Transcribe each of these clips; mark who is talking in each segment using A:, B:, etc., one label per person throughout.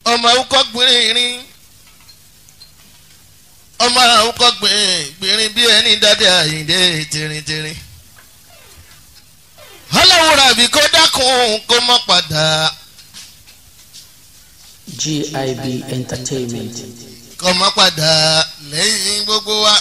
A: ọmọ awúkọ́ gbìnrín ọmọ awúkọ́ gbìnrín bí ẹni dáadé àyíǹde tìrìntìrìn ọlọ́run ràbí kó dákun kó mọ́ padà
B: GIB Entertainment.
A: kó mọ́ padà lẹ́yìn gbogbo wa.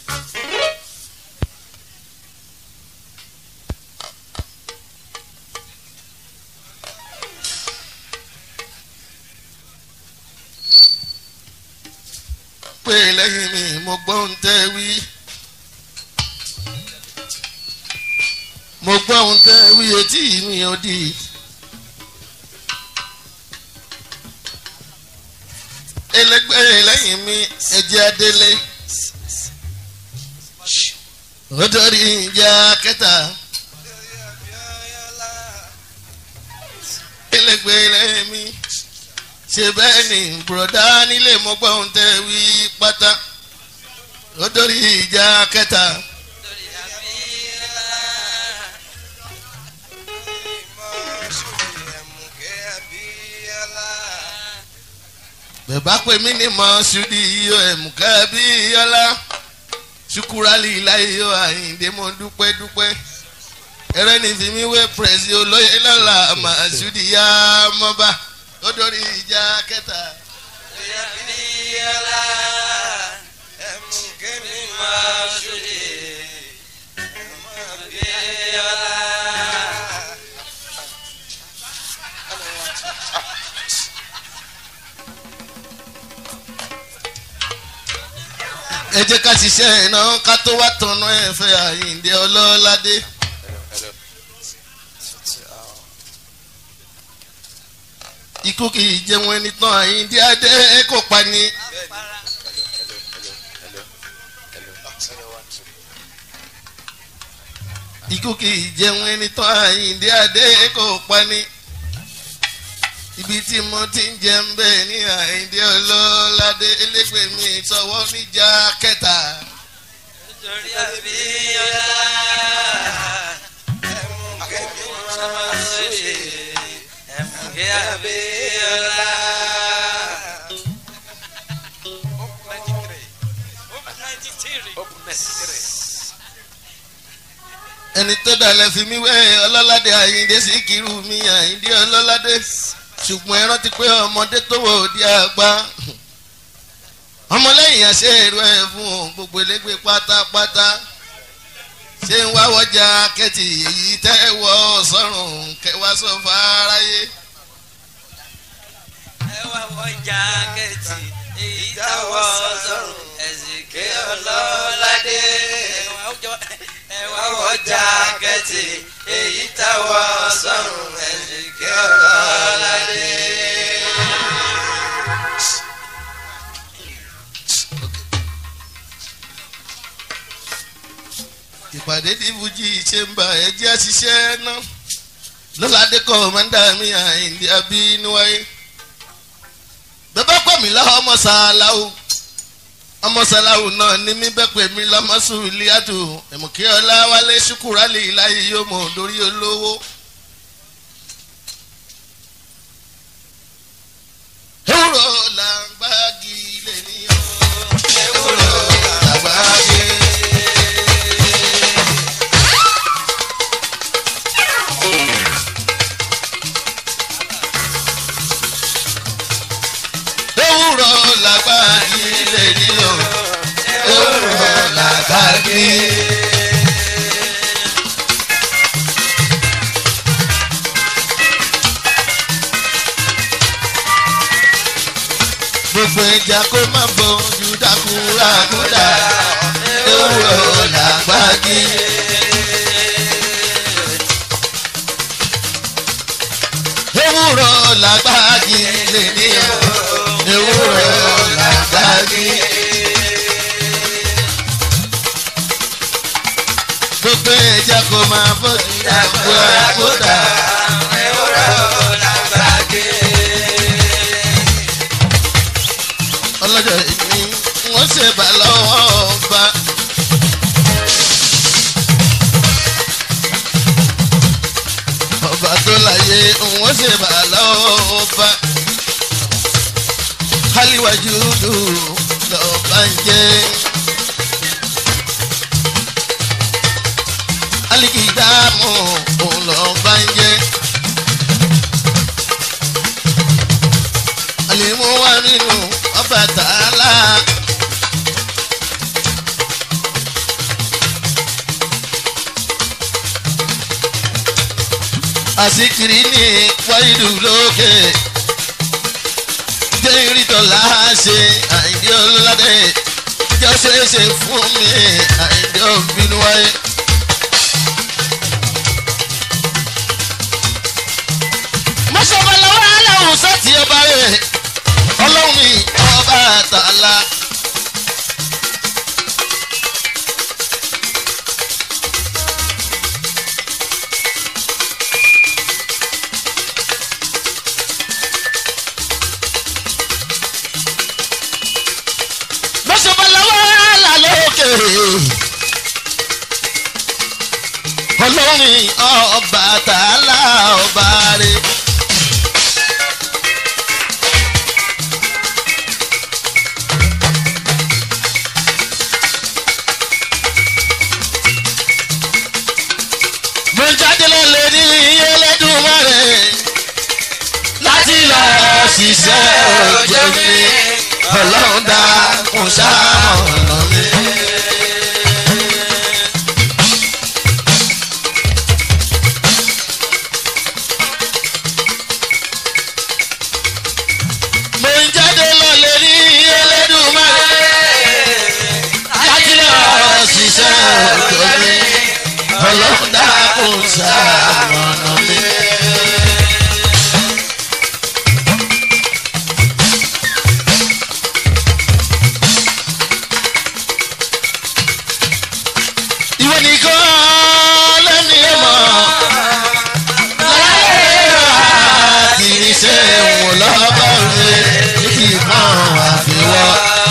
A: pé lẹ́yìn mi mo gbọ́ ń tẹ́ wí. mo gbọ́ ń tẹ́ wí etí mi ò di. ẹlẹgbẹ́ lẹ́yìn mi ẹ̀jẹ̀ adélé. ó dórí ìjà kẹta. ẹlẹgbẹ́ lẹ́yìn mi ṣe bẹ́ẹ̀ ni bùrọ̀dá nílé mo gbọ́ ohun tẹ́ wí pátá ó dórí ìjà kẹta. bẹ̀bá pè mí ní mọ́ ṣùdí iyọ̀ ẹ̀mùkẹ́ bí yọlá ṣùkúrálì láyọ̀ àyíǹde mo dúpẹ́ dúpẹ́ ẹrẹ́ ní fi mí wé pẹ̀sì olóyè lọ́la màá ṣùdí yá mọ́ba ó dórí ìjà kẹta.
C: Yàbíyàlá ẹ̀mú kémi máa ṣòdì. Yàbíyàlá.
A: ẹ jẹ́ ká ṣiṣẹ́ iná ká tó wá tọ̀nà ẹ̀fẹ́ àyíǹde ọlọ́ládé. ikú kì í jẹun ẹni tán àyíǹde adé kò pa ni. ikú kì í jẹun ẹni tán àyíǹde adé kò pa ni. ibi tí mo ti ń jẹun bẹ́ẹ̀ ní àyíǹde ọlọ́ládé elégbè mi sọ̀wọ́ níjà kẹta.
C: Nítorí àbíyàlá ẹ̀mú kémi máa ṣòdì. Ẹ̀mú kí àbíyàlá.
A: ẹni tó dalẹ̀ fi mí wẹ́ ọlọ́ládé àyíǹde sí kiri mi àyíǹde ọlọ́ládé ṣùgbọ́n ẹ rántí pé ọmọdé tó wò di àgbà ọmọlẹ́yìn àṣẹ èrò ẹ̀ fún òun gbogbo elégbé pátápátá ṣé ń wá wọjà kẹ́tì èyí tẹ́ wọ sọ́run kẹwàá sọ fáráyé
C: ẹ wá wọ jákẹ́tì èyí táwọ̀ sọ̀rùn ẹ̀sìn ké ọlọ́ládé. ẹ wá wọ jákẹ́tì èyí táwọ̀ sọ̀rùn ẹ̀sìn ké ọlọ́ládé.
A: ìpàdé tí fújì ṣe ń bá ẹjẹ́ àṣìṣe náà lọ́ládé kọ́mọ́ndà mi àyìndí abínúwáyé bẹ́ẹ̀ pẹ̀ mí lọ́wọ́ ọmọ sàláwù ọmọ sàláwù náà ní mí bẹ́ẹ̀ pẹ̀ mí lọ́mọ sùlíàtù ẹ̀mùkí ọlá wálé ṣùkúrálì láyé yóò mọ̀ lórí olówó. ewúro là ń gbági lè ní o ewúro là ń gbági. ewúro là ń gbági lè ní o ewúro là ń gbági. gbogbo ìjà kó má bójú dákúrà kúdà ewúro là ń gbági. ewúro là ń gbági lè ní o ewúro là ń gbági. gbogbo ìjà kó má bójú dákúrà kúdà
C: ewúro làgbàgé.
A: ọlọ́jọ́ ìní wọ́n ṣe bá lọ́wọ́ ọba. ọba tó láyé wọ́n ṣe bá lọ́wọ́ ọba. wájú lù lọ́ọ́ bá ń jẹ́. aliki dààmú òun lọ́ọ́ bá ń jẹ́. àlèmú wà nínú ọba tààlà. àsìkiri ní wáyìdù lókè jẹ́ ìrìtọ̀lá ṣe àìdí ọlọ́dẹ jẹ́ ṣeéṣe fún mi àìdí ọ̀bínú wáyé. mọ́ṣọ́bà lọ́wọ́ aláwọ̀ sọ́ọ̀tì ọba rẹ̀ ọlọ́run ní ọba àtàlà. mọ́ṣọ́bà lọ́wọ́ aláwọ̀ lókè ọlọ́run ní ọba àtàlà ọba rẹ̀. mo jáde lọ́lẹ̀ ní Ẹlẹ́dùmarè láti lọ ṣiṣẹ́ òjò mi ọlọ́run dákun ṣamọ̀nà mi. mo jáde lọ́lẹ̀ ní Ẹlẹ́dùmarè láti lọ ṣiṣẹ́ òjò mi ọlọ́run dákun ṣamọ̀nà mi. ìwọ nìkan lẹ́ni ẹ̀ mọ̀ láyé àti iṣẹ́ wọn lọ́ba rẹ̀ níbi ìmọ̀ àfiwọ́.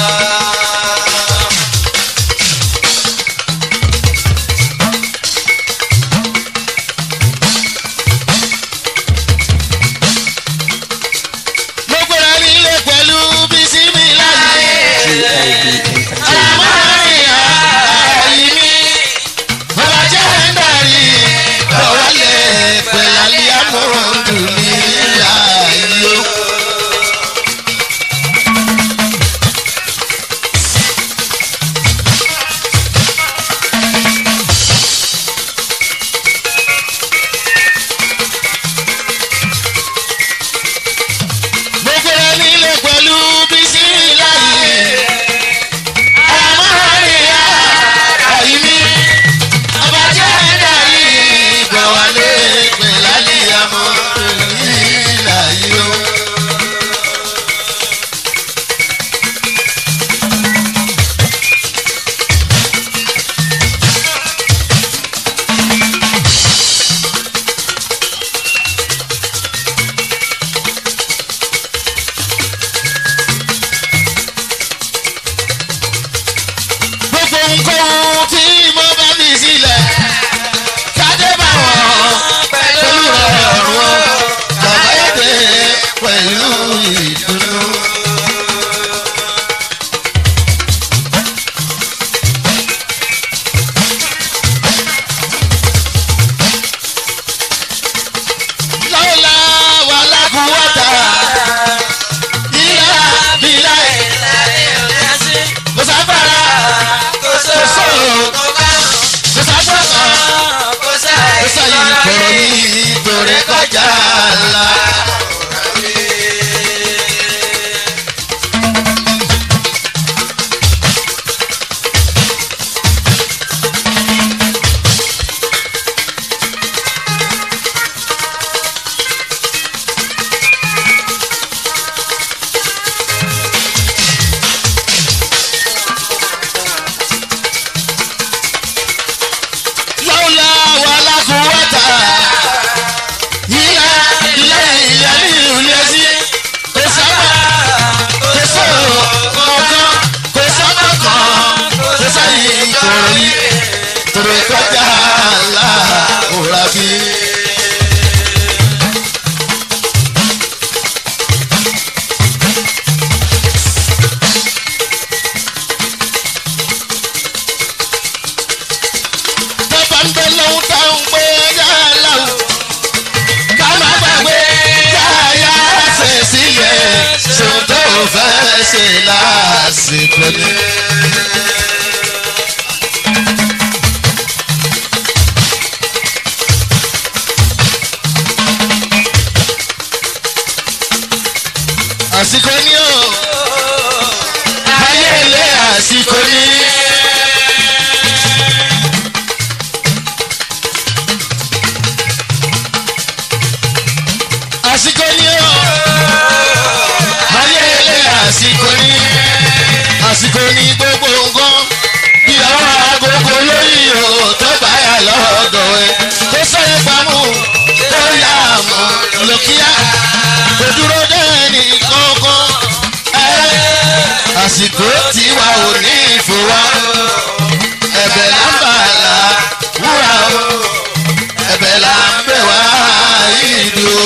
A: mo gbọ́dọ̀ nílé pẹ̀lú bísí mi láyé. àmọ́ àyè mi bàbá jẹ́ ń darí bọ̀wálẹ̀ pẹ̀lú àmúhùndù ní ayé. gbogbo ẹni lè pẹ̀lú bísí láyé. àmọ́ àríyá àyíní ọba jẹ́ darí bọ̀wálẹ̀ pẹ̀lú àmúhùndù ní ayé. gbogbo nǹkan tí mo bá fi sílẹ̀ kádé bá wọn pẹ̀lú ọ̀rọ̀ bàbá èdè pẹ̀lú ìdùnnú. lọ́la wà lákùúwọ́ta ilá bílá kò sábàrà kò sọ̀rọ̀ kò sábàrà ṣe lásìkò ni. àsìkò ni o ayé ilé àsìkò ni. àsìkò ni o ayé ilé àsìkò ni àsìkò ni gbogbo nǹkan bí àwọn agogo lórí o tó bá yà lọ́dọ̀ ẹ tó sẹ́yìn pamọ́ tó yà mọ́ lókìá kò dúró dẹ́ni kankan ẹ àsìkò tiwa ò ní ìfowá ẹ̀bẹ̀ lámbàlá wúrà o ẹ̀bẹ̀ là ń bẹ̀ wá ìdí o.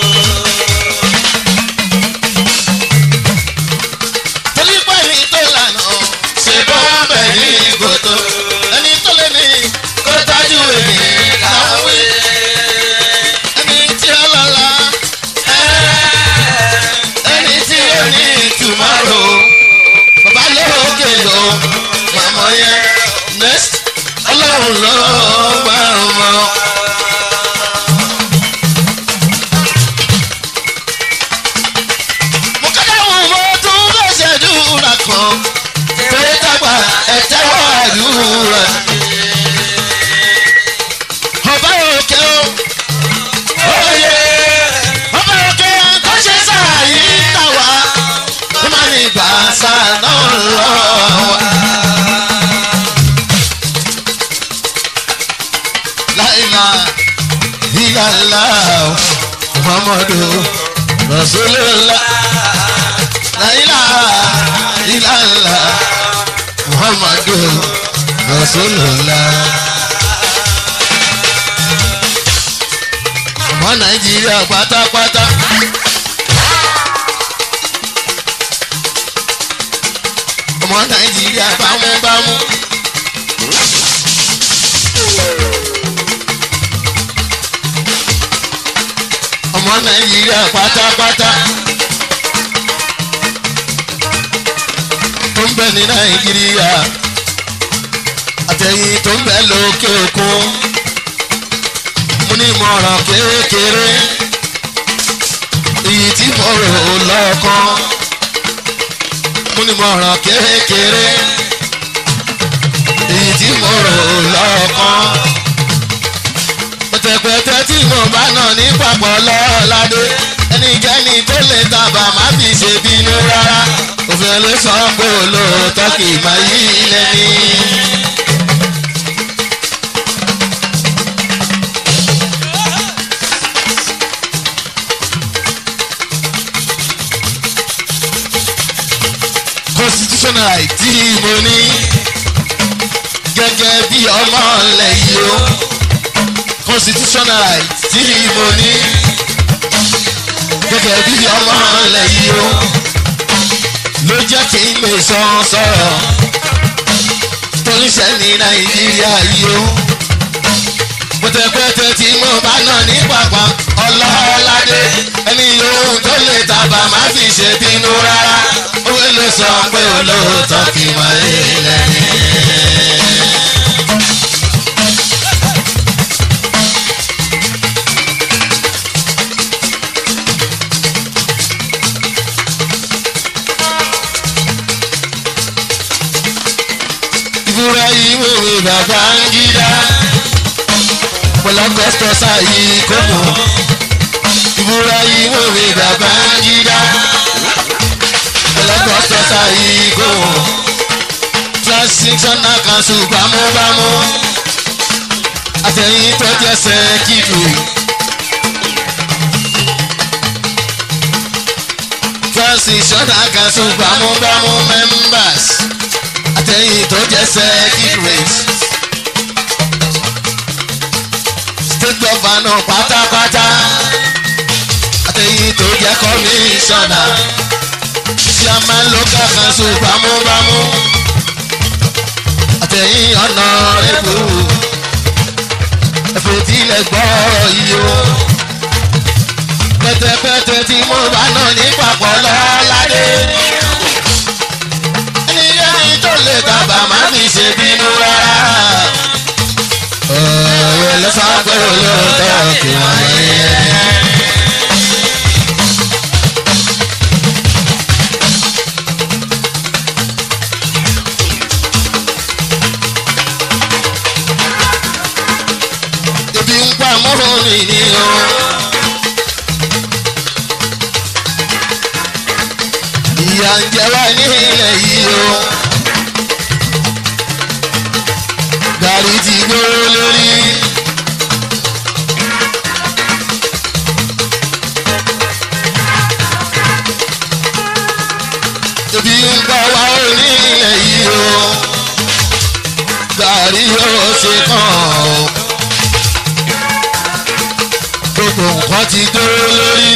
A: torí pé ẹni tó lànà ṣe bọ́ bẹ̀ ní ìgòtò ẹni tó lé ní kó tájú èmi láwé ẹni tí ó lọ́la ẹni tí ó ní tùmọ̀rò bàbá lóògè lò màmá yẹn next ọlọ́run ló gbàrún mọ́. mo kọ́dá wọn mo tún lọ́sẹ̀ dúrà kan pé kápá ẹ̀tẹ́wọ́ àdúrà. ọba òkè o òye ọba òkè tó ṣe sáàyè tàwa ó máa ní gbàsá náà lọ wa. láìla ìlàlá muhammadu rasulillah láìla ìlàlá muhammadu rasulillah. ọmọ nàìjíríà pátápátá. ọmọ nàìjíríà bámúbámú. ọmọ nàìjíríà pátápátá. tó ń bẹ ní nàìjíríà àtẹ̀yìn tó ń bẹ lókè òkun mo ní ìmọ̀ràn kékeré èyí tí mo rò lọ́kàn mo ní ìmọ̀ràn kékeré èyí tí mo rò lọ́kàn pẹ̀tẹ̀pẹ̀tẹ̀ tí mo bá nà ní papọ̀ lọ́ọ́ládé ẹnikẹ́ni tó lè tàbà má fi ṣe bínú rárá òfin ló sọ pé olóòótọ́ kì í máa yí ilẹ̀ ní. constitutional right tí mo ní gẹ́gẹ́ bí ọmọ ilẹ̀ yìí o constitutional right tí mo ní gẹ́gẹ́ bí ọmọ ilẹ̀ yìí o ló jẹ́ kí n lè sọ sọ̀rọ̀ tó ń ṣe ní nàìjíríà yìí o pẹ̀tẹ̀pẹ̀tẹ̀ tí mo bá nà ní pàpà ọlọ́ọ̀ládé ẹni yòówù tó lè tàbà má fi ṣe bínú rárá òwe ló sọ pé olóòótọ́ kì í mọ ilẹ̀ ní. ìbúra yìí wèwè bàbá ń gídá pẹ̀lú ọgọ́sítọ̀ sáyé kọ́mọ. ìbúra yìí wèwè bàbá ń gídá pẹ̀lú ọgọ́sítọ̀ sáyé kọ́mọ. transitional council bámúbámú àtẹ̀yìn tó jẹ́sẹ̀ kíkù. transitional council bámúbámú members àtẹ̀yìn tó jẹ́sẹ̀ kíkù state governor pátápátá àtẹ̀yìn tó jẹ́ kọ́míṣánná chairman local council bámúbámú àtẹ̀yìn ọ̀nà rẹ̀bù ẹ̀fọ́ tilẹ̀ gbọ́rọ̀ yìí o pẹ̀tẹ̀pẹ̀tẹ̀ tí mo bá nà ní papọ̀ lọ́ládé ìyà ń jẹ wá nílẹ̀ yìí o. gàrí ti gbóró lórí. ebi ń gbà wá onílẹ̀ yìí o. gàrí yóò ṣe kàn ó. gbogbo nǹkan ti gbóró lórí.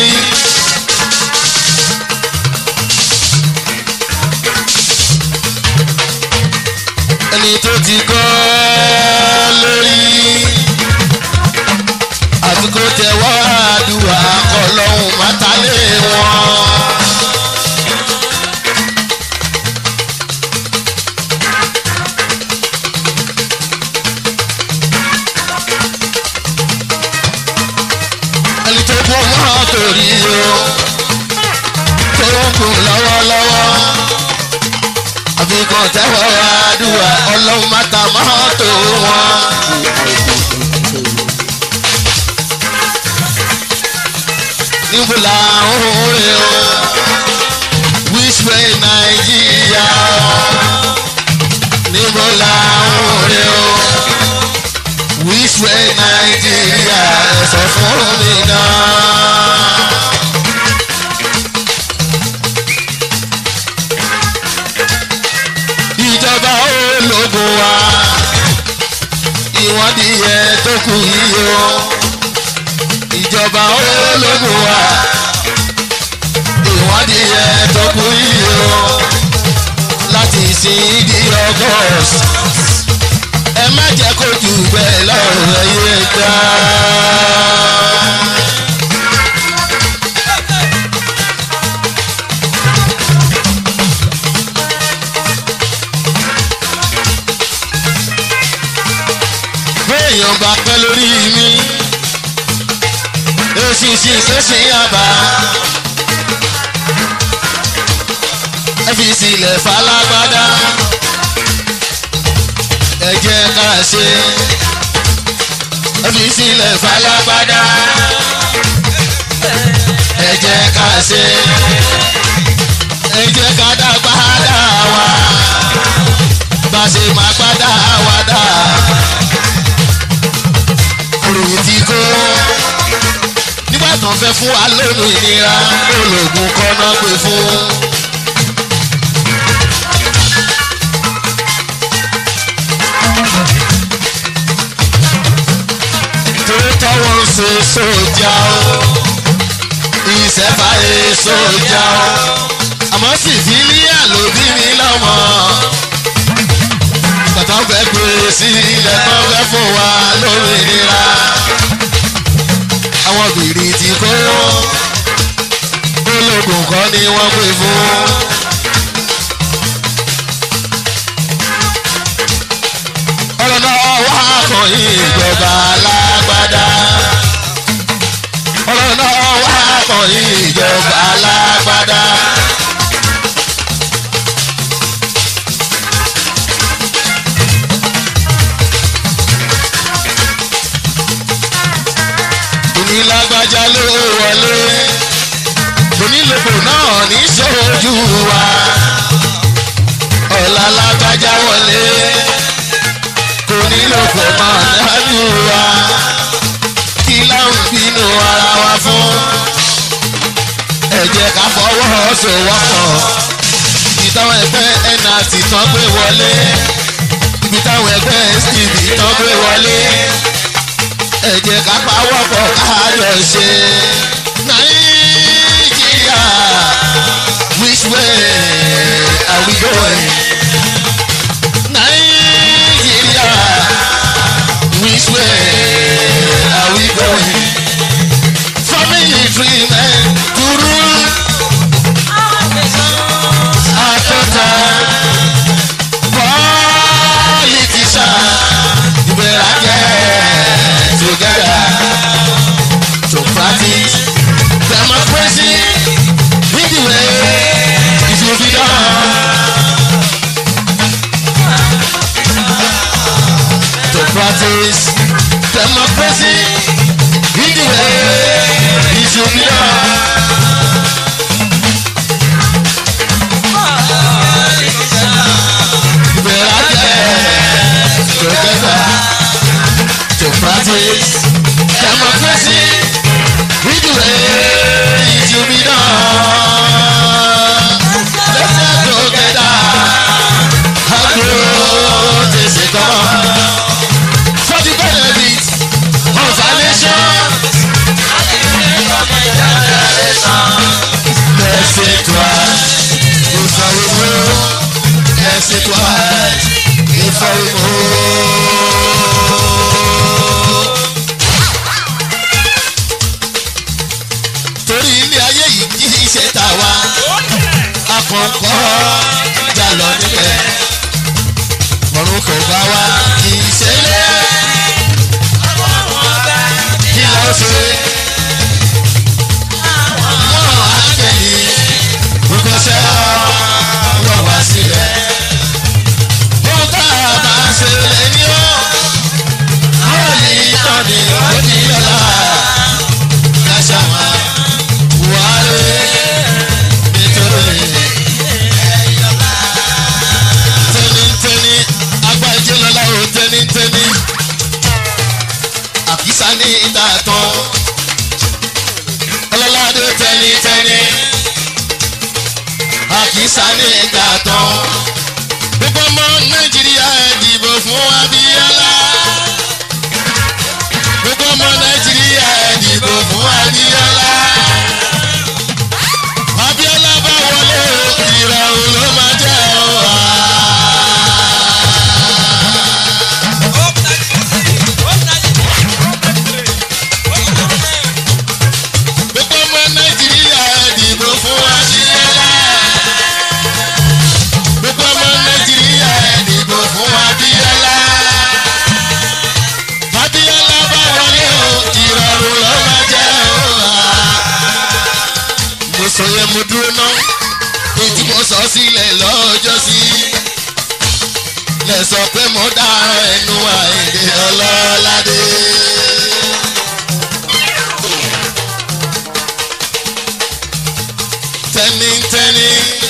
A: ẹni tó ti kọ́ lórí àti kó tẹ̀wọ́ àdúrà ọlọ́run mátálé wọn. ẹni tó kú mọ́ torí o tó ń kú lọ́wọ́lọ́wọ́ àfi kan tẹ́wọ́ àdúrà ọlọ́run mátà mọ́tò wọn. níbo la ń rè o which way nàìjíríà níbo la ń rè o which way nàìjíríà ẹ sọ fún mi náà. ìjọba ológun wa ìwádìí yẹ tó kù yìí o ìjọba ológun wa ìwádìí yẹ tó kù yìí o láti sin di august ẹ má jẹ́ kó jù bẹ́ẹ̀ lọ́rùn ẹ̀yẹ gbà. béèyàn bá pẹ́ lórí mi èsìsì sẹ́sì àbá ẹ fi sílẹ̀ falágbádá ẹ jẹ́ ká ṣe ẹ fi sílẹ̀ falágbádá ẹ jẹ́ ká ṣe ẹ jẹ́ ká dàgbà dà wá bá ṣe máa gbádà wá dà òròyìn ti kó nígbà tó ń fẹ́ fún wa lónìí ìnira ológun kọ́nà pé fún. tòótọ́ wọn ń ṣe sójà o ìṣẹ́fà ẹ̀ sójà o àmọ́ sì fi líyà ló bí mi lọ́mọ bàtà fẹ́ gbé sí ilẹ̀ tó fẹ́ fún wa lórí ìnira. àwọn bìrì ti kó ológun kọ́ ni wọ́n pè fún. ọ̀rọ̀ náà wá kàn yín ìjọba alágbádá. ọ̀rọ̀ náà wá kàn yín ìjọba alágbádá. onílágbájá ló wọlé onílòpọ̀ náà ní sójú wa ọ̀la lágbájá wọlé onílòpọ̀ náà dájú wa kí láwọn bínú ara wa fún ẹ jẹ́ ká fọwọ́sowọ́pọ̀ ibi táwọn ẹgbẹ́ nrt tán gbé wọlé ibi táwọn ẹgbẹ́ stv tán gbé wọlé ẹ jẹ́ ká pawọ́pọ̀ kájọ ṣe. nàìjíríà which way are we going? nàìjíríà which way are we going? family free men to rule àtọ́ta politician ìbẹ̀rẹ̀ jẹ́ together to practice democracy in the way it should be done. To practice democracy in the way it should be done. democracy democracy we do it to be done let's get together and grow this economy for the benefit of our nation. Laissez toi, il faut le mot. Laissez toi, il faut le mot. Torí ilé ayé yìí kì í ṣe tàwa, akọ̀ǹkọ̀ jà lọ níbẹ̀. Ọ̀run kò bá wa kì í ṣe lé. Kí ló ṣe? Wọ́n á kẹ́yìn, gbogbo ṣẹ́ wọ́n wá sílẹ̀. Wọ́n bá a bá ṣe lè ní ọ́. Wọ́n ní ìtàn ní òní lọ́la. Káṣá máa wálé nítorí tẹ́nítẹ́ní agbájé lọ́la ò tẹ́nítẹ́ní. Àkísà ní ìta tán. Ọlọ́ládé tẹ́nítẹ́ní. Àkísà ní ìta tán. Gbogbo ọmọ Nàìjíríà ẹ dìbò fún Abíọ́lá. Gbogbo ọmọ Nàìjíríà ẹ dìbò fún Abíọ́lá. Abíọ́lá bá wọlé o, ìrọ̀rùn ló máa jẹ́ o. Gbogbo ọmọ Nàìjíríà ẹ dìbò fún Abíọ́lá. Gbogbo ọmọ Nàìjíríà ẹ dìbò fún Abíọ́lá. Abíọ́lá bá wọlé o, ìrọ̀rùn ló máa jẹ́ o. Mo sọ yẹn mo dúró ná, èyí tí mo sọ sílẹ̀ lọ́jọ́ sí. Lẹ sọ pé mo dára ẹnu àìdè ọlọ́ládé. Tẹ́nítẹ́ní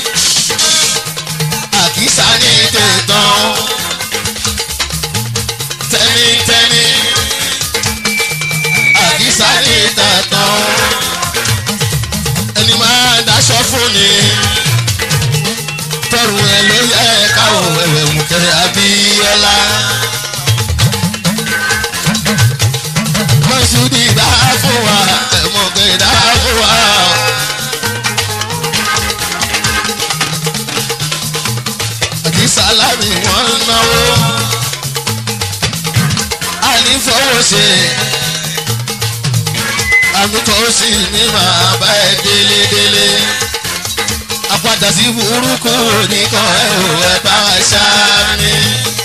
A: àkísà ní tètàn. Tẹ́nítẹ́ní àkísà ní tètàn. Ẹni máa daṣọ fún ni. Tọrù ẹ ló yẹ káwọ̀ ẹ̀wẹ̀ mú kẹ́ Abíọ́lá. Mọ̀sùdì dá fún wa, ẹ̀mọ̀gẹ̀ dá fún wa. àti sálámì wọ́n ń náwó. àní fọwọ́ ṣe àmútọ́ sí ní màá bá ẹ délédélé. apádà sí burúkú nìkan ẹ ò ẹ bá wa ṣáámi.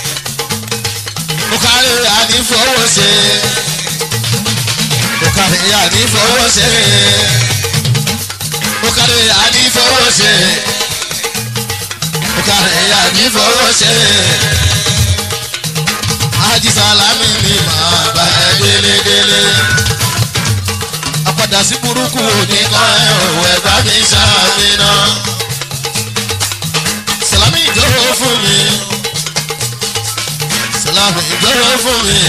A: mo kárí àní fọwọ́ ṣe. mo kárí àní fọwọ́ ṣe. mo kárí àní fọwọ́ ṣe kárẹ̀ yà ní fọwọ́ ṣe. Ájí Sálámì ni màá bá ẹ délédélé. Àpàdà sí burúkú òní kan ẹ̀ òwò ẹ̀ bá mi ṣáàmì náà. Sàlámì ìjọ́wọ́ fún mi. Sàlámì ìjọ́wọ́ fún mi.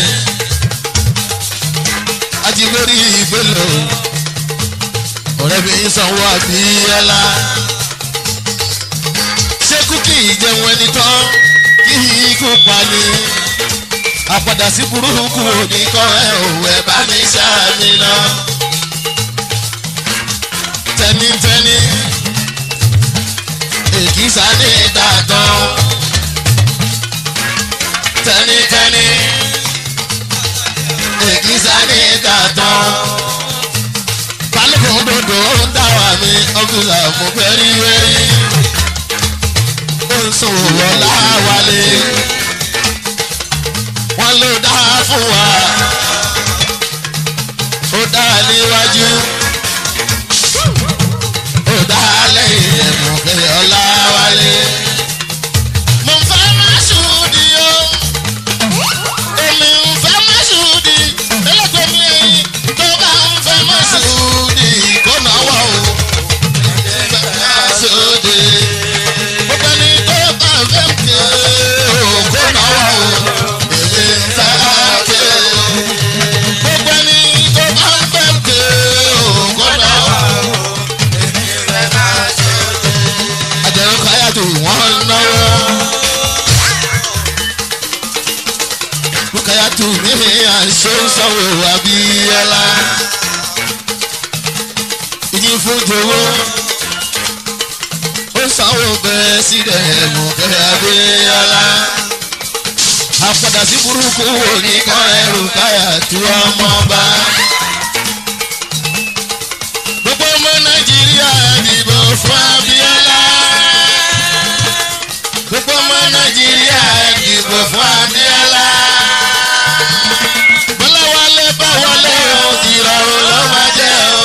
A: Ajígbórí ìgbélò. Ọ̀rẹ́ mi sanwó àbíyẹ́lá ṣékú kì í jẹun ẹni tán kí ikú pa ni àpàdà sí burúkú òní kan ẹ òwò ẹ bá mi ṣáàmì náà tẹnitẹni èkìsà ní ìtàtàn tẹnitẹni èkìsà ní ìtàtàn balùwẹ̀ òdòdó ń dá wà mí ọ́fíìsà mo fẹ́ rí wẹ́rí sòwò láwálé wọn ló dá fún wa ó dá níwájú ó dá lẹ́yìn ẹ̀mú pé ọláwálé. mo ń fẹ́ má ṣùdí o èmi ń fẹ́ má ṣùdí ẹlẹ́gbẹ̀ẹ́ mi ẹ̀yìn tó bá ń fẹ́ má ṣùdí kó náwó o fẹ́ má ṣùdí gbogbo ẹni tó bá fẹ́ mi o kó náwó o èmi ń fẹ́ ké. rúkàyàtò wọ́n náwó. rúkàyàtò mímí àṣọ sanwó abíyálà. ìyí fún jowó ó sanwó bẹ́ẹ̀ sílẹ̀ mọ̀kẹ́ abíyálà. àpàdà sí burúkú wò ní kan ẹrù káyà tí wọ́n mọ́ bá. gbogbo ọmọ nàìjíríà dìbò fún abíyálà. gbogbo ọmọ nàìjíríà dìbò fún abíyálà. bọ́lá wálé bá wọlé o ìrọ̀rùn ló máa jẹ́ o.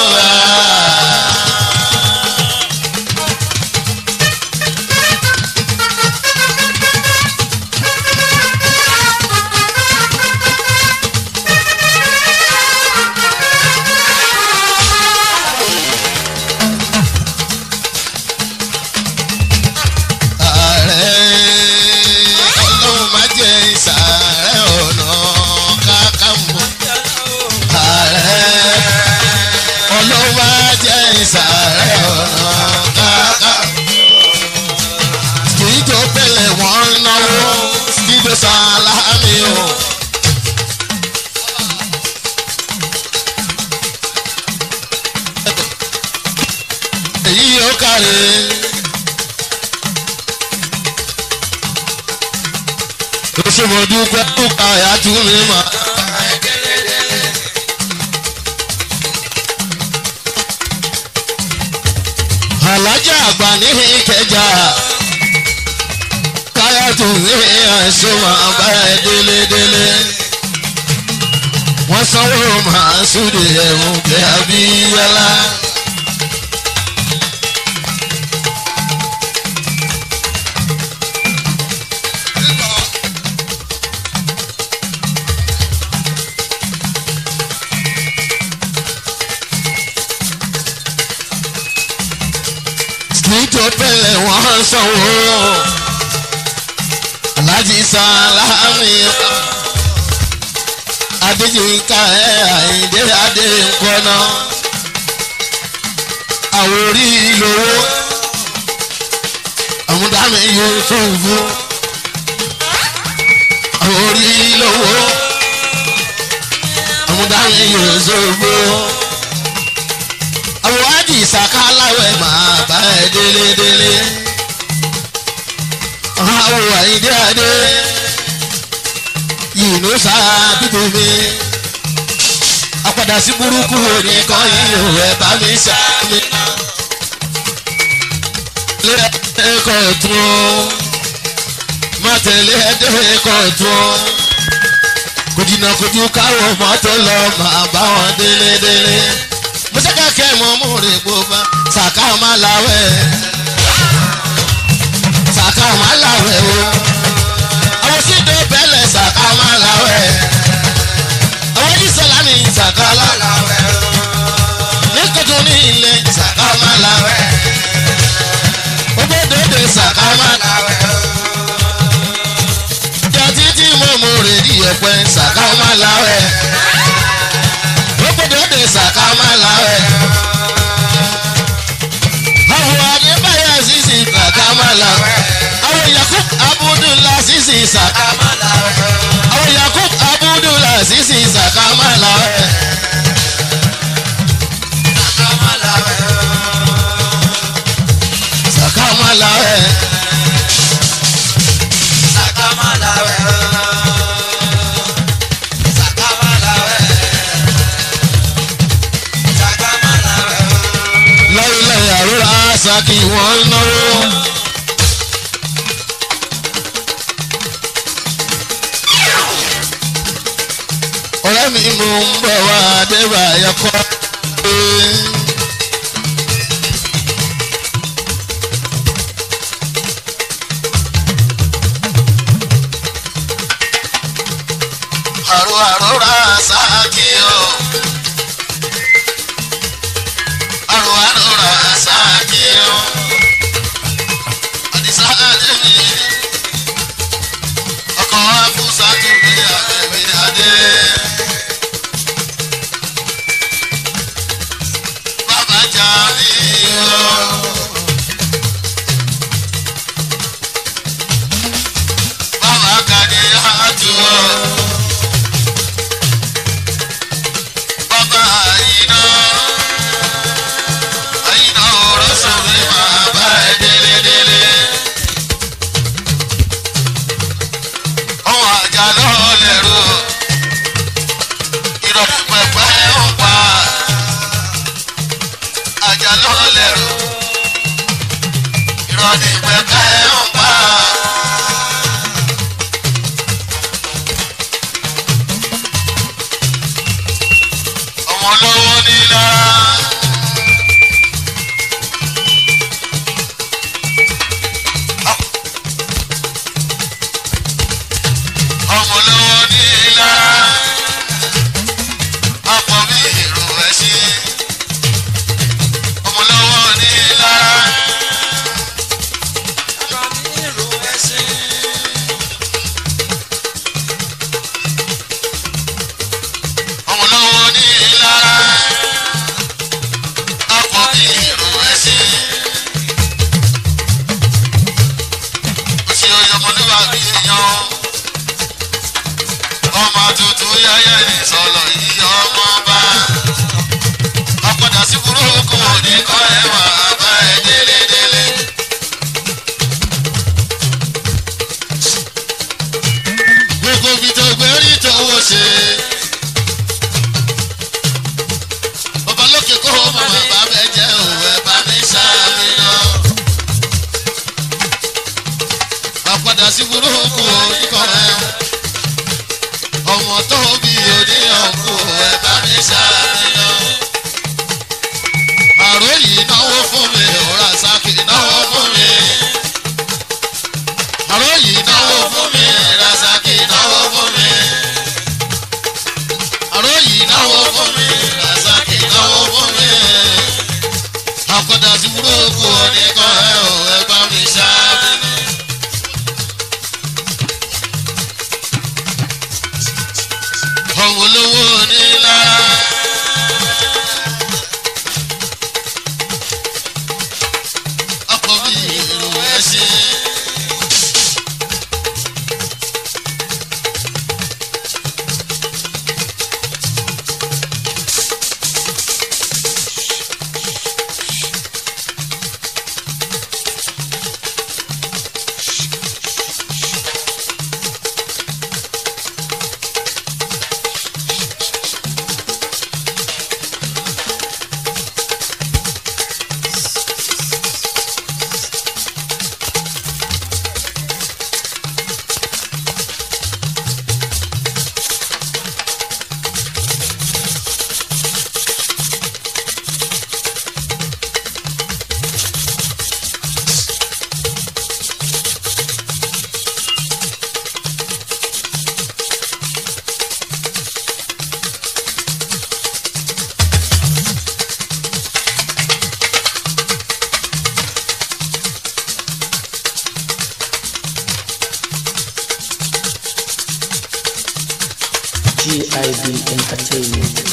A: ààrẹ ọlọ́run má jẹ́ ìsàárẹ̀ ọ̀nà kákàmọ́. ààrẹ ọlọ́run má jẹ́ ìsàárẹ̀ ọ̀nà kákàmọ́. kì í tó pẹ̀lẹ́ wọ́n ń náwó kí ló sàlámì o. èyí yóò kárẹ̀. oṣùmọ̀dú pẹ̀lú káyà tún mi mà. alájà àgbà ní ìkẹjà káyà tún mi àìsàn máa bá ẹ délédélé. wọ́n sanwó màá súde ẹ̀wọ̀n kẹ́ abíyálà. nítorí pẹ̀lẹ́ wọ́n sanwó alájí sálámì adéjìká ẹ̀ àyíndé adé nkọ́nà àwòrí lówó àmúdámi yusufu àwòrí lówó àmúdámi yusufu àwọn àdì ìsàkáláwẹ̀ máa bá ẹ délédélé àwọn àyíndé adé yìnyín sáà bíbí mi apàdà sí burúkú oníkan yìí ò ẹ bá mi sàmì. lé ẹ̀kọ́ tún ó má tẹ̀lé ẹ̀kọ́ tún ó kò jìnnà kojú káwọn mọ́tò lọ máa bá wọn délédélé mọ́sáká kẹ́ mọ́ mú rè gbóba sàká má láwẹ̀ sàká má láwẹ̀ o àwọn sídò bẹ́lẹ̀ sàká má láwẹ̀ àwọn oníṣẹ́lá ní sàká láwẹ̀ ní kótó ní ilé sàká má láwẹ̀ gbogbo dòdò sàká má láwẹ̀ jọ títí mo mú rè di ẹ̀pẹ́ sàká má láwẹ̀ gbogbo dòdò sàká má láwẹ̀ àwọn adébáyà sísì sàká má láwẹ̀ àwọn yakub abudulayi sísì sàká má láwẹ̀ àwọn yakub abudulayi sísì sàká má láwẹ̀. sàká má láwẹ̀. lọ́rílẹ̀ àrúrà sàkí wọ́n náwó. ọ̀rẹ́ mi mò ń bọ̀ wá adébáyọ̀ kọ́. àrò àròrà sàkí o. àrò àròrà sàkí o. àdìsá àdébí ọkọ̀ afúnṣà tó bí àbẹ̀bí adé. bàbá jà ní o. bàbá àyìnà àyìnà ọ̀rọ̀ sọ̀rọ̀ máa bá ẹ délédélé. ọ̀hún àjà lọ́ọ́ lẹ́rù ìrọ̀lẹ́ pẹ̀pẹ́ ń pa àjà lọ́ọ́ lẹ́rù ìrọ̀lẹ́ pẹ̀pẹ́ ń pa. ọmọ lọ́wọ́ ní lára. ọmọ lọ́wọ́ ní lára. ọkọ̀ mi èrò ẹ̀ sí. ọmọ lọ́wọ́ ní lára. ọmọ lọ́wọ́ ní lára. ọkọ̀ mi èrò ẹ̀ sí. òsì ọyọmọlúwà bí èèyàn ọmọ tuntun yẹyẹ ní sọlọ yìí ọmọ bá ọpọdà sí burúkú oníkọ ẹwà bá ẹ délédélé. gbogbo ibi tó gbé rí tówó ṣe. bàbá lókè kó o mọ̀ bàbá bẹ jẹ́ òwe bá mi ṣàfihàn. ọpọdà sí burúkú oníkọ ẹwà ọmọ tó bí oníyànkú ẹ bá mi ṣàníyàn. àrò yìí náwó fún mi òrà sákì náwó fún mi. àrò yìí náwó fún mi rasaki náwó fún mi. àrò yìí náwó fún mi rasaki náwó fún mi. àkọ́dà sí burúkú oníkan ẹ ò ẹ bá mi ṣàníyàn. ọ̀hún olówó nílá. ọkọ̀ bí ìlú ẹ̀sìn.
B: GIB Entertainment.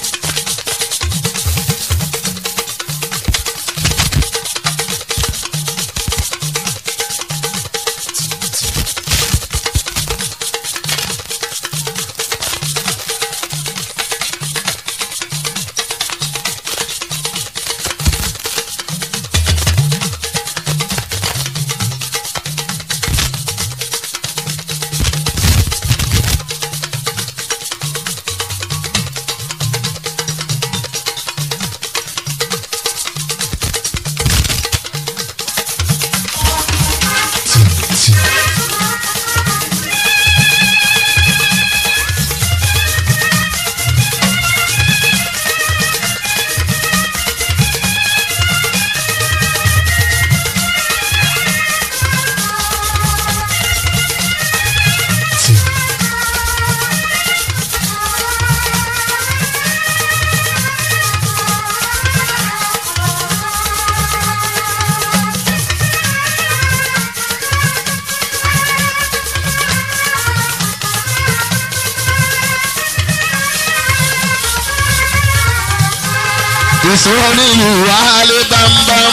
A: ìṣòro ní ìwà alẹ́ bámbám.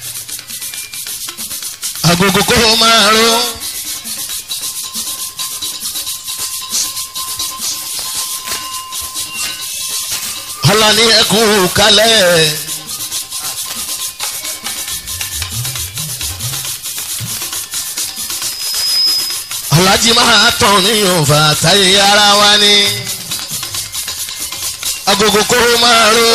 A: agogo kó máa ró alani ẹkú kalẹ̀. alájí máa tàn níyàn fàtàyè ara wa ni agogo kóró máa ró.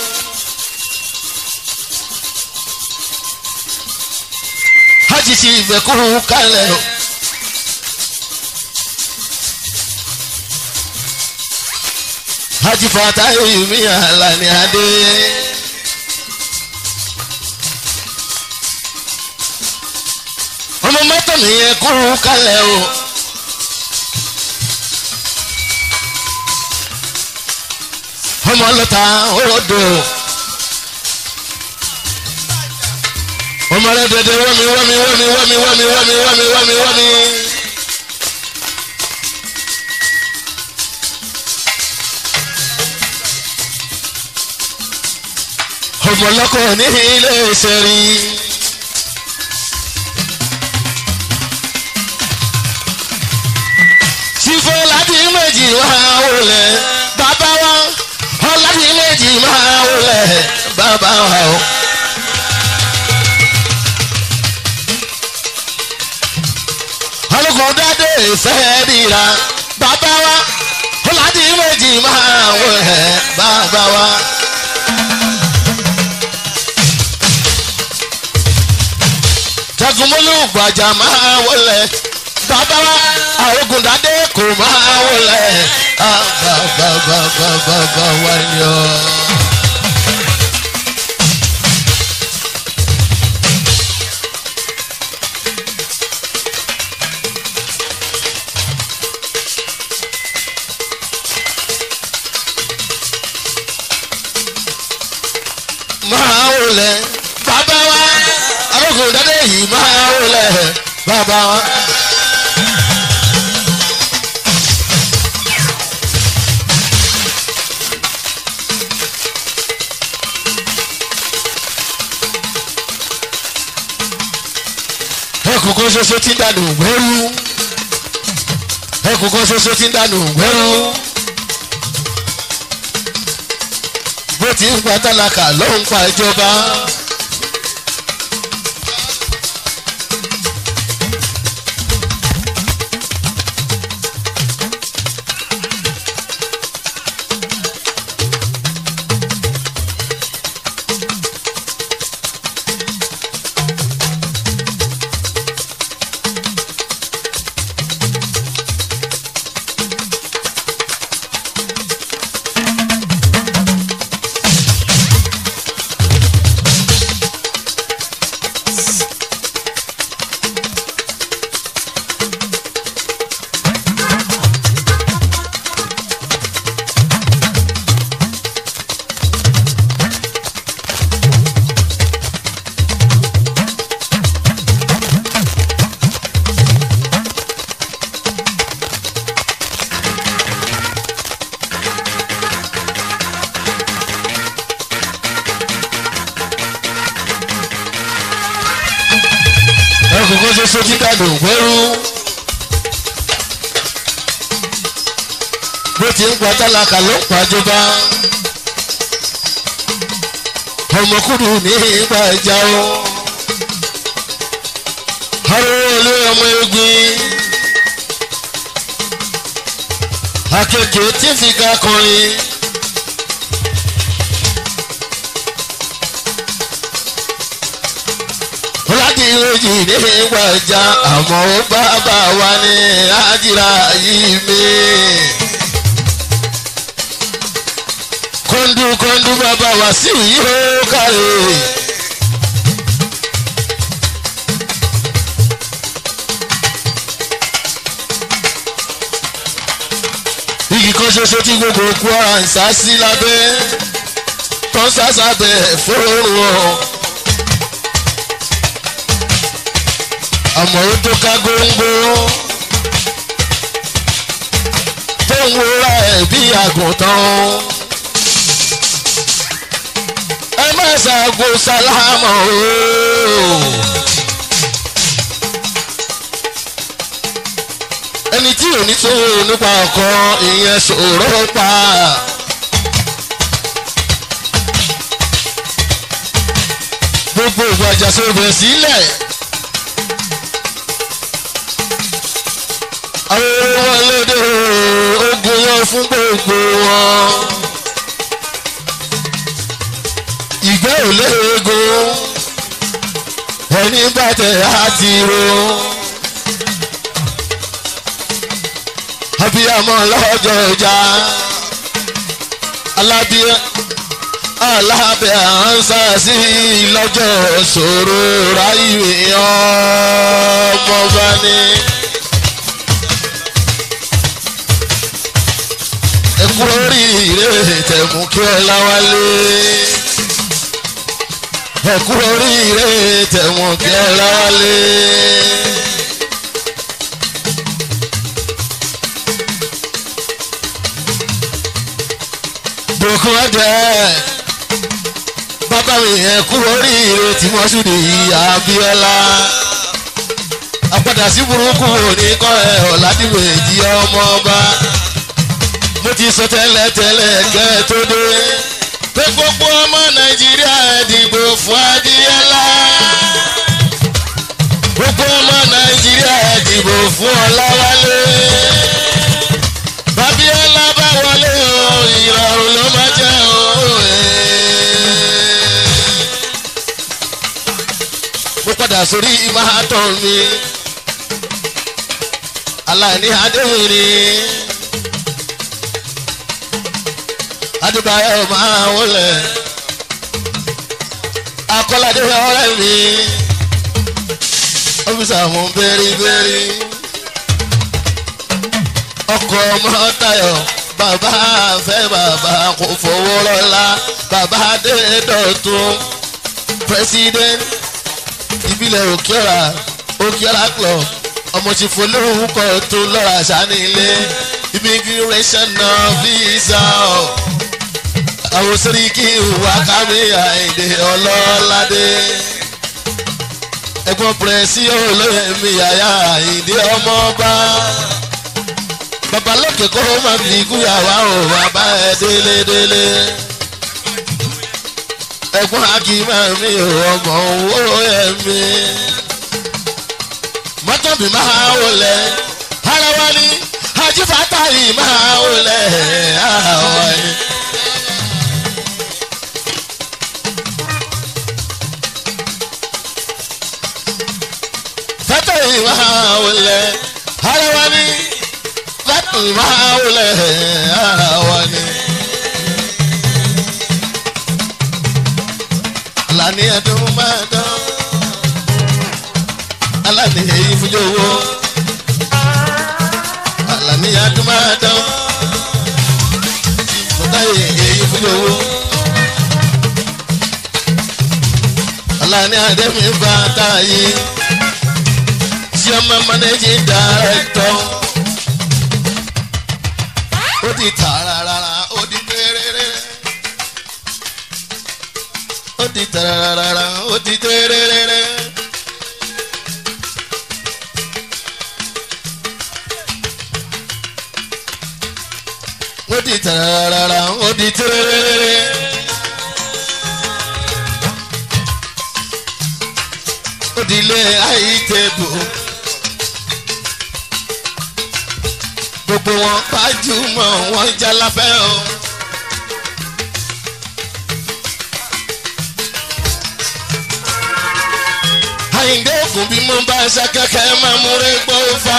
A: hajj ti ìfẹ́ kúrú kalẹ̀ o. hajj fàtàyè mi àlàní adé. ọmọ mọ́tò nìyẹn kúrú kalẹ̀ o. ọmọ lọta orodo ọmọ rẹ dẹdẹ wọmi wọmi wọmi wọmi wọmi wọmi wọmi wọmi wọmi. ọmọ lọkọ ní ilé ìṣẹ̀rí. sífọ́ láti méjì wá wọlé bàbá wa ọ̀làdì méjì máa wọlé bàbá wa o. ọlọ́kùn dáadé fẹ́ dìra bàbá wa ọ̀làdì méjì máa wọlé bàbá wa. jagunmọ́lù gbàjà máa wọlé bàbá wa àrògùn dáadé kò máa wọlé bàbá wa ni ọ. máa wọlé bàbá wa àrògùn dáadé yìí máa wọlé bàbá wa. ẹkùn kan ṣoṣo tí ń dànù wẹ́rú ẹkùn kan ṣoṣo tí ń dànù wẹ́rú bó ti ń pa tálákà ló ń pa ìjọba. ẹkùn kan ṣoṣo tí ń dànù wẹ́rú bó ti ń pa tálákà ló ń pa ìjọba ọmọkùnrin ní ìgbà ìjà o arúgbó ilé ọmọ egbin akeke tí ń fi ga kọrin. láti ìròyìn ní ìgbà ìjà àmọ́ ó bàbá wa ní àjìrà yìí mi. kọ́ńdú kọ́ńdú bàbá wa sí yìí ó kárẹ̀. igi kan ṣoṣo tí gbogbo kwara ń sá sí lábẹ́ tó ń sá sábẹ́ fóònù ọ̀. àmọ́ ó tó ká góńgó tó ń wúra ẹ̀ bí àgùntàn. ẹ má ṣàgò sálámọ̀ o. ẹni tí ò ní tó nípa ọkọ ìyẹn ṣòro pa. gbogbo ìgbàjà sọ̀rọ̀ sílẹ̀. àwọn wọn lóde ogun yan fún gbogbo wọn. ìgbẹ́ ò léegun ẹni bàtẹ̀ àti ro. abiyamọ lọ́jọ́ ìjà alábíyá alábẹ́ ànsá sí lọ́jọ́ ṣòro ráyè ọmọba ni. ẹkú oríire tẹ̀mú kí ọlá wálé. ẹkú oríire tẹ̀mú kí ọlá wálé. bùkún ẹ̀dẹ̀ bàbá mi yẹn kú oríire tí wọ́n sùn ní Abíọ́lá àpàdà sí burúkú òní kọ́ ẹ̀ ọ̀làdìmẹ̀jì ọmọ ọba mo ti sọ tẹ́lẹ̀ tẹ́lẹ̀ kẹ́ ẹ tó dé pé gbogbo ọmọ Nàìjíríà dìbò fún Abíọ́lá gbogbo ọmọ Nàìjíríà dìbò fún Ọláwálé Abíọ́lá bá wọlé o ìrọ̀rùn ló máa jẹ́ o. mo padà sórí ìmáàtọ̀ mi aláìní adéhùn ni adébáyọ̀ máa wọlé akọ́ládé ọ̀rẹ́ mi ọ́fíìsì àwọn bẹ́rìbẹ́rì ọkọ̀ ọmọ Táyọ̀ bàbá fẹ́ bàbá kò fowó rọ́lá bàbá dé dọ̀tún president ìbílẹ̀ òkèọ́ra òkèọ́ra club ọmọ tí folórúkọ tó lọ́ra sánilé immigration náà visa ọ̀ àwọn sẹ́ríkì wákàmí àìdè ọlọ́ládé ẹ̀gbọ́n pẹ̀rẹ́sì olóyè mi yàyà àìdè ọmọọba babalókè kó má fi kúyàwá o bàbá ẹ délé délé ẹ̀gbọ́n akíma mi ò ọmọ owó ẹ̀mí mọ́tò mi máa wọlé ara wa ni ajífàtà yìí máa wọlé àwọn ẹni. fẹ́tẹ̀ yìí máa wọlé ara wa ni fẹ́tẹ̀ yìí máa wọlé ara wa ni. alani ẹdun máa dán alani èyí fúnjọ owó alani ẹdun máa dán fúnta èyí fúnjọ owó alani ademi bá táyé chairman managing director ó di tààrà ó di péréré ó di tararara ó di tẹ́rẹ́rẹ́rẹ́. ó di tararara ó di tẹ́rẹ́rẹ́rẹ́. ó di ilé àìtẹ́bù. gbogbo wọn gbajúmọ̀ wọn jálafẹ́ o. àyìndé ògùn bí mo bá ṣe kẹ́kẹ́ máa múre gbó fa.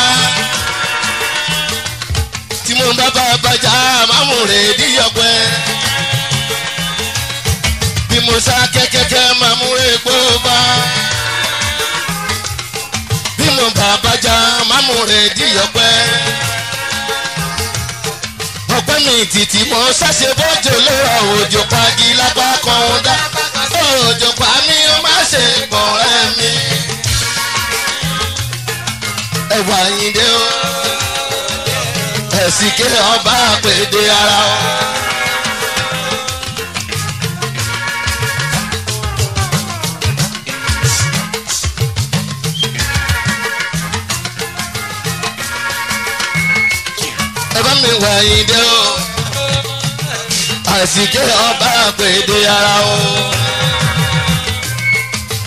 A: tí mo bá bá bàjá máa múre díyọ̀pẹ́. bí mo ṣe kẹ́kẹ́ máa múre gbó fa. bí mo bá bàjá máa múre díyọ̀pẹ́. ọpẹ́ mi títí mo ṣàṣe bọ́jọ́ lọ́wọ́ òjò pagi lápá kan dá òjò pa mí ó má ṣe pọ̀ ẹ́ mi ẹwà yín dé o ẹ̀sìn ké ọba àpèdè ara o. ẹ bá mi wà yín dé o ẹ̀sìn ké ọba àpèdè ara o.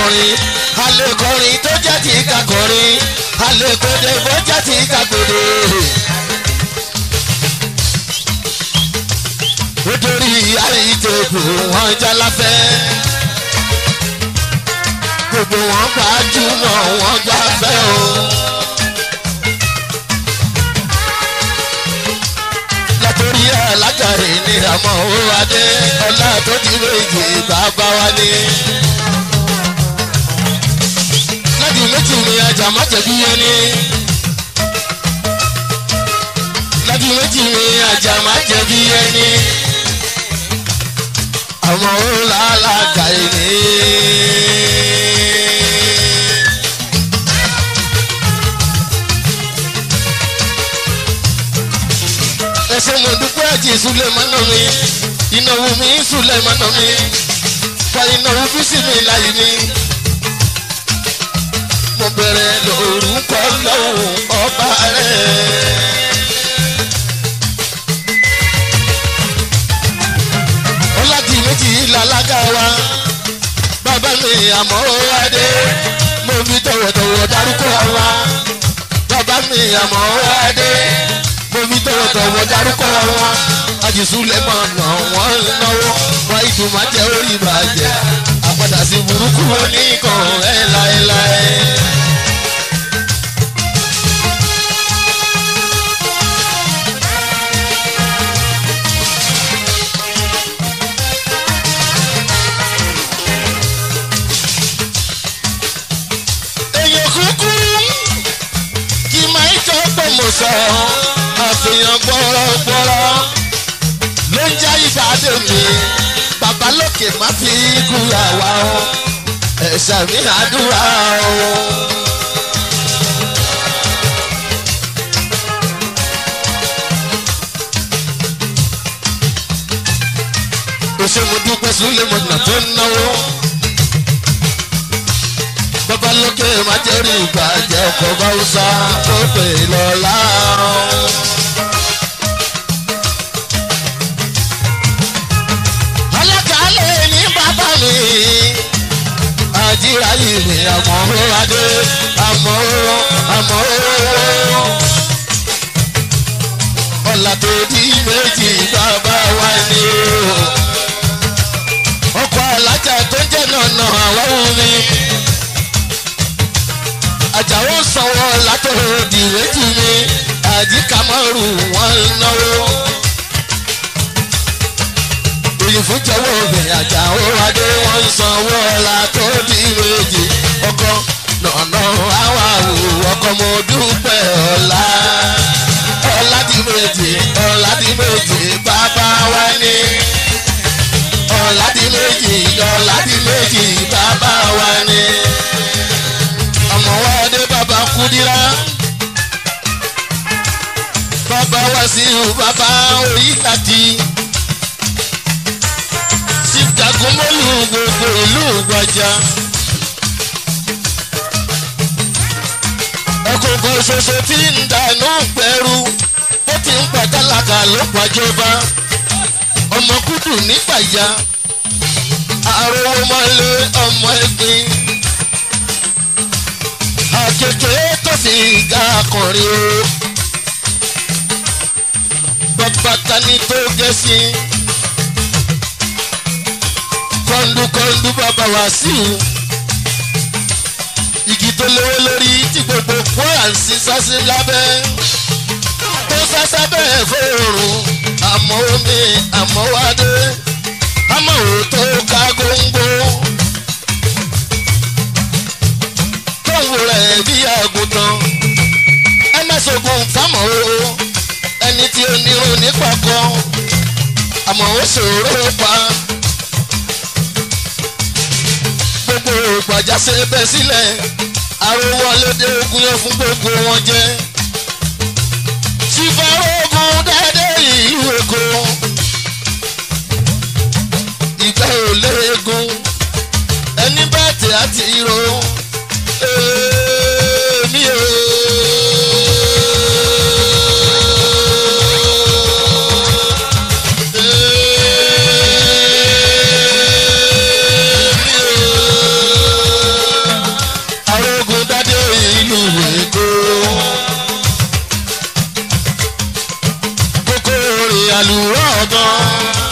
A: kọrin alẹ́ kọrin tó jẹ́ ti ká kọrin alẹ́ kọ́dé bó jẹ́ ti ká kọ́dé. nítorí àìtẹ́kù wọn jálafẹ́ gbogbo wọn gbajúmọ̀ wọn gbafẹ́ o. látòrí alájàre ní àmọ́ ó adé ọlá tó ti méjì bàbá wa ní. láti méjì ni ajá má jẹ̀bi yẹn ní. láti méjì ni ajá má jẹ̀bi yẹn ní. àmọ́ ó lálàkà ní. ẹsẹ̀ mo dúpẹ́ àti Sulemana mi ìnáwó mi Sulemana mi fa ìnáwó bísí mi láyé mi. mo bẹ̀rẹ̀ lórúkọ lọ́wọ́ ọba rẹ̀. ọlájì méjì làlágà wa bàbá mi àmọ́ adé mo fi tọ̀wọ̀tọ̀wọ̀ dárúkọ wa bàbá mi àmọ́ adé mo fi tọ̀wọ̀tọ̀wọ̀ dárúkọ wa àjùsùlẹ̀ máa nà wọ́n náwó wọ́n ìdùnmọ̀ jẹ́ orí ìbàjẹ́ àpàdà sí burúkú oníkan ẹ̀ láéláé. èèyàn kúkúrú kì máa ń jọ pé mo sọ àfihàn gbọ́rọ̀gbọ́rọ̀ ló ń já ìbàdàn mi bàbá lókè má fi kú àwa o ẹ̀ṣà mi àdúrà o. òṣèlú dúpẹ́ sílẹ̀ mọ̀nà tó ń náwó bàbá lókè má jẹ́ rí ìbàjẹ́ ọkọ̀ báwùsà tó pè lọ́la. alákàálẹ̀ ní bàbá mi àjíra yìí ni àmọ́ adé àmọ́ àmọ́ ọ̀là tó di méjì bàbá wa ni o ọkọ̀ alájà tó jẹ́ nànà àwọn omi àjàwọ́ sanwó látọ̀rọ̀ dìrẹ́tì mi àdìkámọ́rù wọn náwó. òyìnbó jẹ́wọ́ ọ̀gbìn àjàwọ́ adé wọn sanwó látọ̀ dìrẹ́tì ọkọ̀ nànà àwa wò ọkọ̀ mo dúpẹ́ ọ̀la. ọ̀la dìrẹ́tì ọ̀la dìrẹ́tì bàbá wa ní. ọ̀la dìrẹ́tì ọ̀la dìrẹ́tì bàbá wa ní ọmọ wa dé bàbá kúdírá bàbá wa sí bàbá oyíkàtì sítagunmọ́lù gbogbo ìlú gbàjà. ọkọ̀ọ̀kan ṣoṣo tí ń dànù gbẹ̀rú ó ti ń pàtàlàkà ló pàjọba ọmọ kúdù nígbàjá àròwọ́ mọ́lé ọmọ ẹgbin kékeré tó fi ga akọrin o. Bàbá tani tó gẹ̀ sí. Kọ́ńdúkọ́ńdú bàbá wá sí i. Igi tó lówó lórí tí gbogbo kwara ń sin sásí lábẹ́. Tó sásá bẹ́ẹ̀ fóòrùn. Àmọ́ omi àmọ́ wádé. Àmọ́ òótọ́ ká góńgó. tóun rẹ̀ bí àgùntàn ẹ má ṣoògùn fámọ́ o ẹni tí ó nírun nípa kan àmọ́ ó ṣòro pa gbogbo ìgbàjà ṣe bẹ́ sílẹ̀ àròwọlédè ogun yẹn fún gbogbo wọn jẹ́ sífàrógún dédé ìlú èkó ìgbà ò léegun ẹni bẹ́ẹ̀ tí a ti ro èmi o. Èmi o. àlùrọ̀ ọ̀gán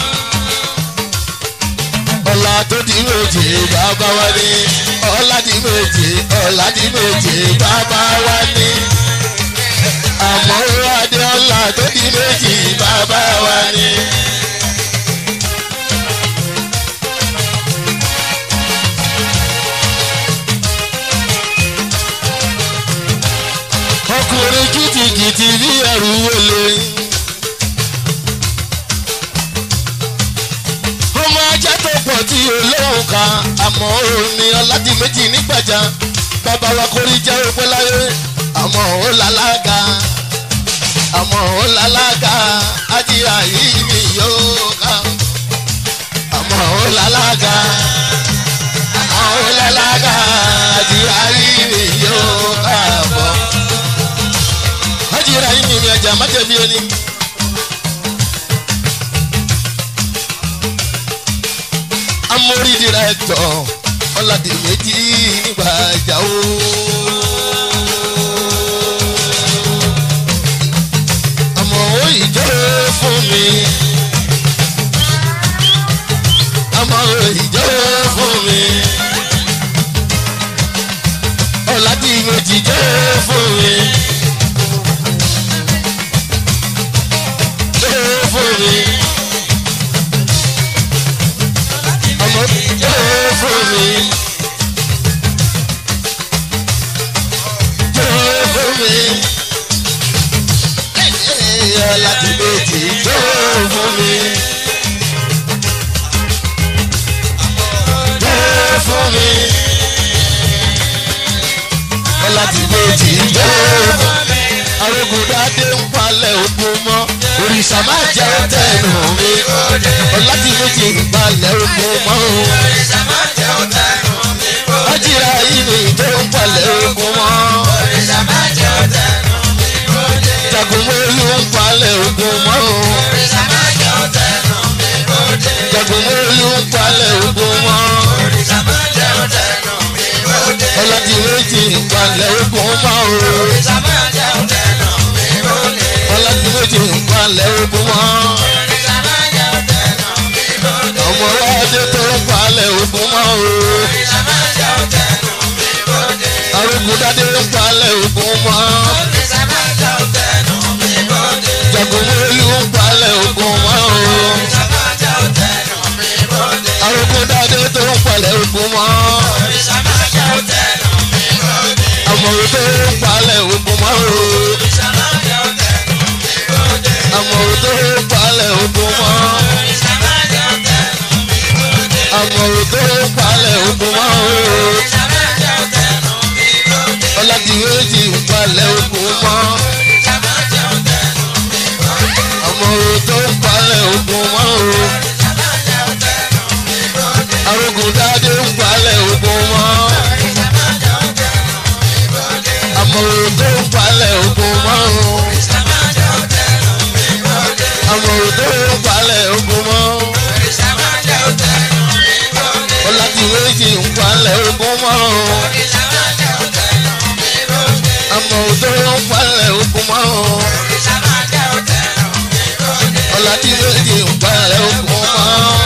A: ọ̀la tó di méje bàbá wa ní ọ̀la di méje ọ̀la di méje bàbá wa ní àmọ́ adé ọ̀la tó di méjì bàbá wa ní. ọkùnrin kìtìkìtì bí ẹrù wọlé. ọmọ ajá tó pọ̀ tí olóhùn kan àmọ́ òní ọ̀làdì méjì nígbàjá bàbá wa kórìí jẹ́ òpẹ́ láyé àmọ́ ó lálága àmọ́ ó lálága ajíra yìí mi yóò ká àmọ́ ó lálága àmọ́ ó lálága ajíra yìí mi yóò ká bọ̀ ajíra yìí mi ọjà májèmí ẹni. amórí dìrẹ́tọ̀ ọ̀làdì méjì nígbà ìjà o. àmọ́ ó ìjọ fún mi. àmọ́ ó ìjọ fún mi. ọ̀làdì méjì jọ fún mi. jọ fún mi. ọmọ jọ fún mi. jọ fún mi láti méjì tó fún mi. Tó fún mi. Láti méjì tó fún mi. Arógundádé ń palẹ̀ ogun mọ́. Òrìṣà máa jẹ́ tẹnu mi. Láti méjì ń palẹ̀ ogun mọ́. Ájìrá yìí ni tó ń palẹ̀ ogun mọ́. Jagunmólú ń palẹ̀ ogun mọ́ o. Jagunmólú ń palẹ̀ ogun mọ́. Ọlọ́dì méjì ń palẹ̀ ogun mọ́ o. Ọlọ́dì méjì ń palẹ̀ ogun mọ́. Ọmọ ọlọ́dẹ tó ń palẹ̀ ogun mọ́ o. Arógundádé ń palẹ̀ ogun mọ́. Jagunmólú ń palẹ̀ ogun mọ́ o. Arógundádé tó ń palẹ̀ ogun mọ́. Àmọ̀rò tó ń palẹ̀ ogun mọ́ o. Àmọ̀rò tó ń palẹ̀ ogun mọ́. Àmọ̀rò tó ń palẹ̀ ogun mọ́ o. Ọládìméjì ń palẹ̀ ogun mọ́. Àmọ̀rò tó ń palẹ̀ ogun mọ́ o. Arógundádé ń palẹ̀ ogun mọ́. Àmọ̀rò tó ń palẹ̀ ogun mọ́ o. Àmọ̀rò tó ń palẹ̀ ogun mọ́. Ọládìméjì ń palẹ̀ ogun mọ́ o. Àmọ̀rò tó ń palẹ̀ ogun mọ́ o. Ọládìméjì ń palẹ̀ ogun mọ́.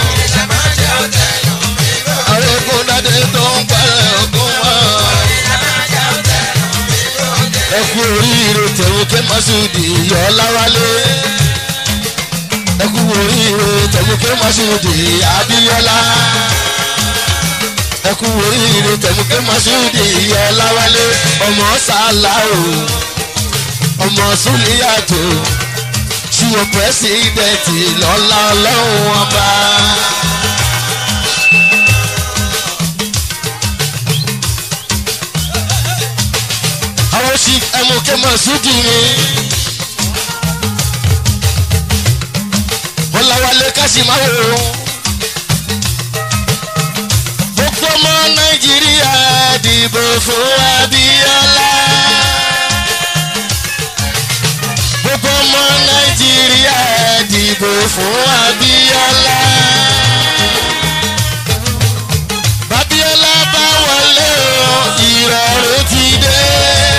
A: Arógundádé tó ń palẹ̀ ogun mọ́. Ẹ kú oríire tẹ̀wọ́kẹ́ Masudi Yọláwálé. Ẹ kú oríire tẹ̀wọ́kẹ́ Masudi Abíọ́lá. Ẹ kú oríire tẹ̀wọ́kẹ́ Masudi Yọláwálé. Ọmọ Sàláwò, ọmọ Súlíyàtò, ṣùgbọ́n pẹ́sidẹ̀ntì lọ́lá ọlọ́run ọba. àwọn sì ẹmọkẹ́ Masudi ni. Ọláwálé Kásímáwò. Gbogbo ọmọ Nàìjíríà dìbò fún Abíọ́lá. Gbogbo ọmọ Nàìjíríà dìbò fún Abíọ́lá. Babíọ́lá bá wọlé o, ìrọ̀rùn ti dé.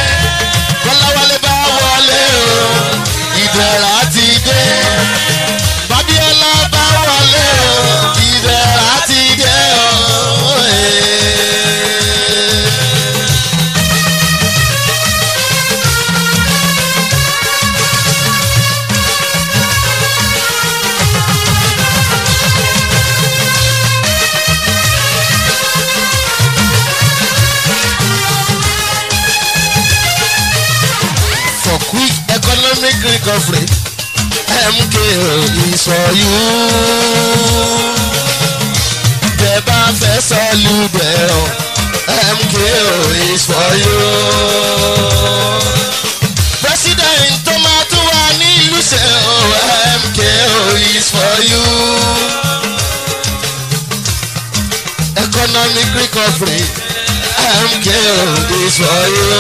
A: Kọ́láwálé bá wọlé o, ìdẹ̀ra ti dé. greek offering mko is for you. bẹ́ẹ̀ bá fẹ́ sọ́ọ́lù bẹ̀rọ mko is for you. president tó máa tún wà ní ìlú ṣe o mko is for you. economic recovery mko is for you.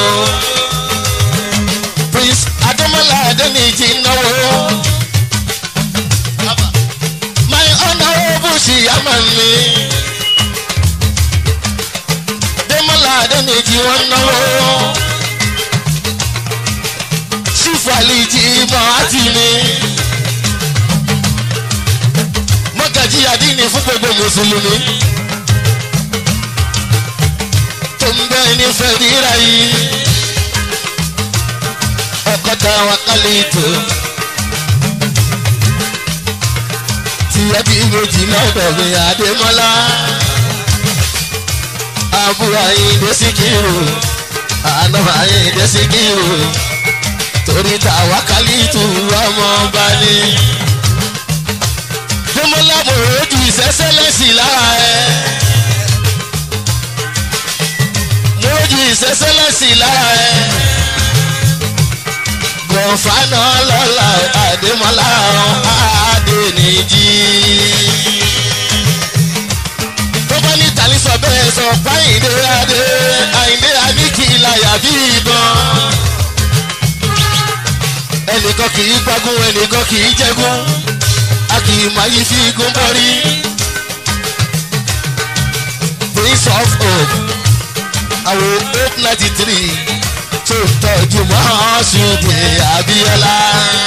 A: prince ademola adeniji náwó. my honourable ṣìyàmọ̀ mi. demola adeniji wọn náwó. sífù àlejì mọ́ àti mi. mọ́gàjí àdínì fún gbogbo mùsùlùmí. tó ń bẹ́ẹ̀ ní fẹ́ẹ́rírà yìí ọkọta wakali tó tiẹ̀ bí méjì lọ́dọ̀ mi àdèmọ́lá àbúrò àyíǹde síkírù àná àyíǹde síkírù torí ta wakali tó ọmọ bá ní. dèmọ́lá mo rojú ìṣẹ́sẹ́lẹ̀sì lára ẹ̀ mo rojú ìṣẹ́sẹ́lẹ̀sì lára ẹ̀ gọ̀fánà lọ́la àdèmọ́lá àdènìjì. tó bá ní tàlí sọ bẹ́ẹ̀ sọ páyìndé adé àyìndé aníkìláyà bí ìbọn. ẹnìkan kì í gbágún ẹnìkan kì í jẹ́gún a kì í máa yí fi igun bọ́rí. prince of hope àwọn hope ninety three tó tọ́jú mọ́ṣúdì abiola.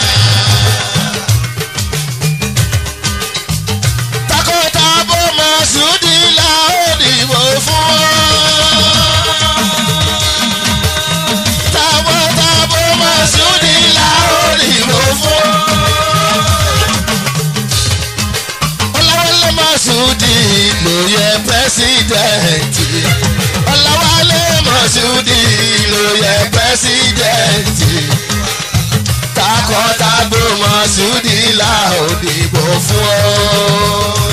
A: takọtabo mọ́ṣúdì la ó dìbò fún. takọtabo mọ́ṣúdì la ó dìbò fún. ọlọ́wọ́lẹ́ mọ́ṣúdì ló yẹ pẹ́sidẹ̀ntì. ọlọ́wọ́lẹ́ mọ́ṣúdì ló yẹ pẹ́sidẹ̀ntì. takọtabo mọ́ṣúdì la ó dìbò fún ọ.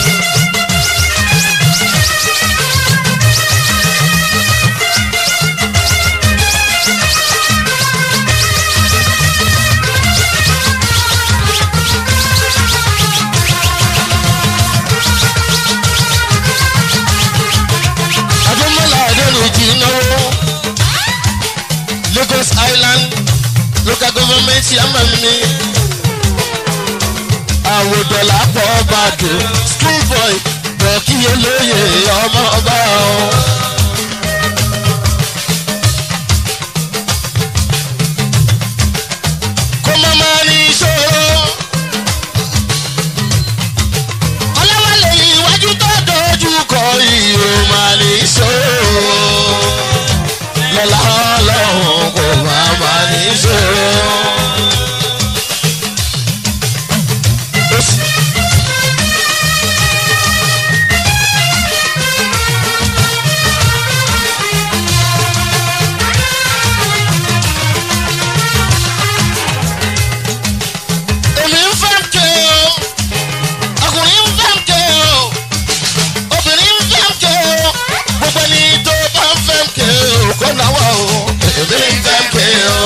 A: adúmọ̀lá adẹ́nìjì náwó lagos island local government chairman mi àwòdọ̀là pọ̀ bàdó school boy bọ̀kíyè lóye ọmọ ọba o. kó má má ní ìṣòro ọlọ́wọ́lẹ̀ iwájú tó dojú kọ ìhò máa ní ìṣòro lọ́la ọlọ́run kò má má ní ìṣòro. Ó sì- èmi ń fẹ́ ké o ọkùnrin ń fẹ́ ké o obìnrin ń fẹ́ ké o gbogbo ẹni tó bá ń fẹ́ ké o kó náwó o èmi ń fẹ́ ké o.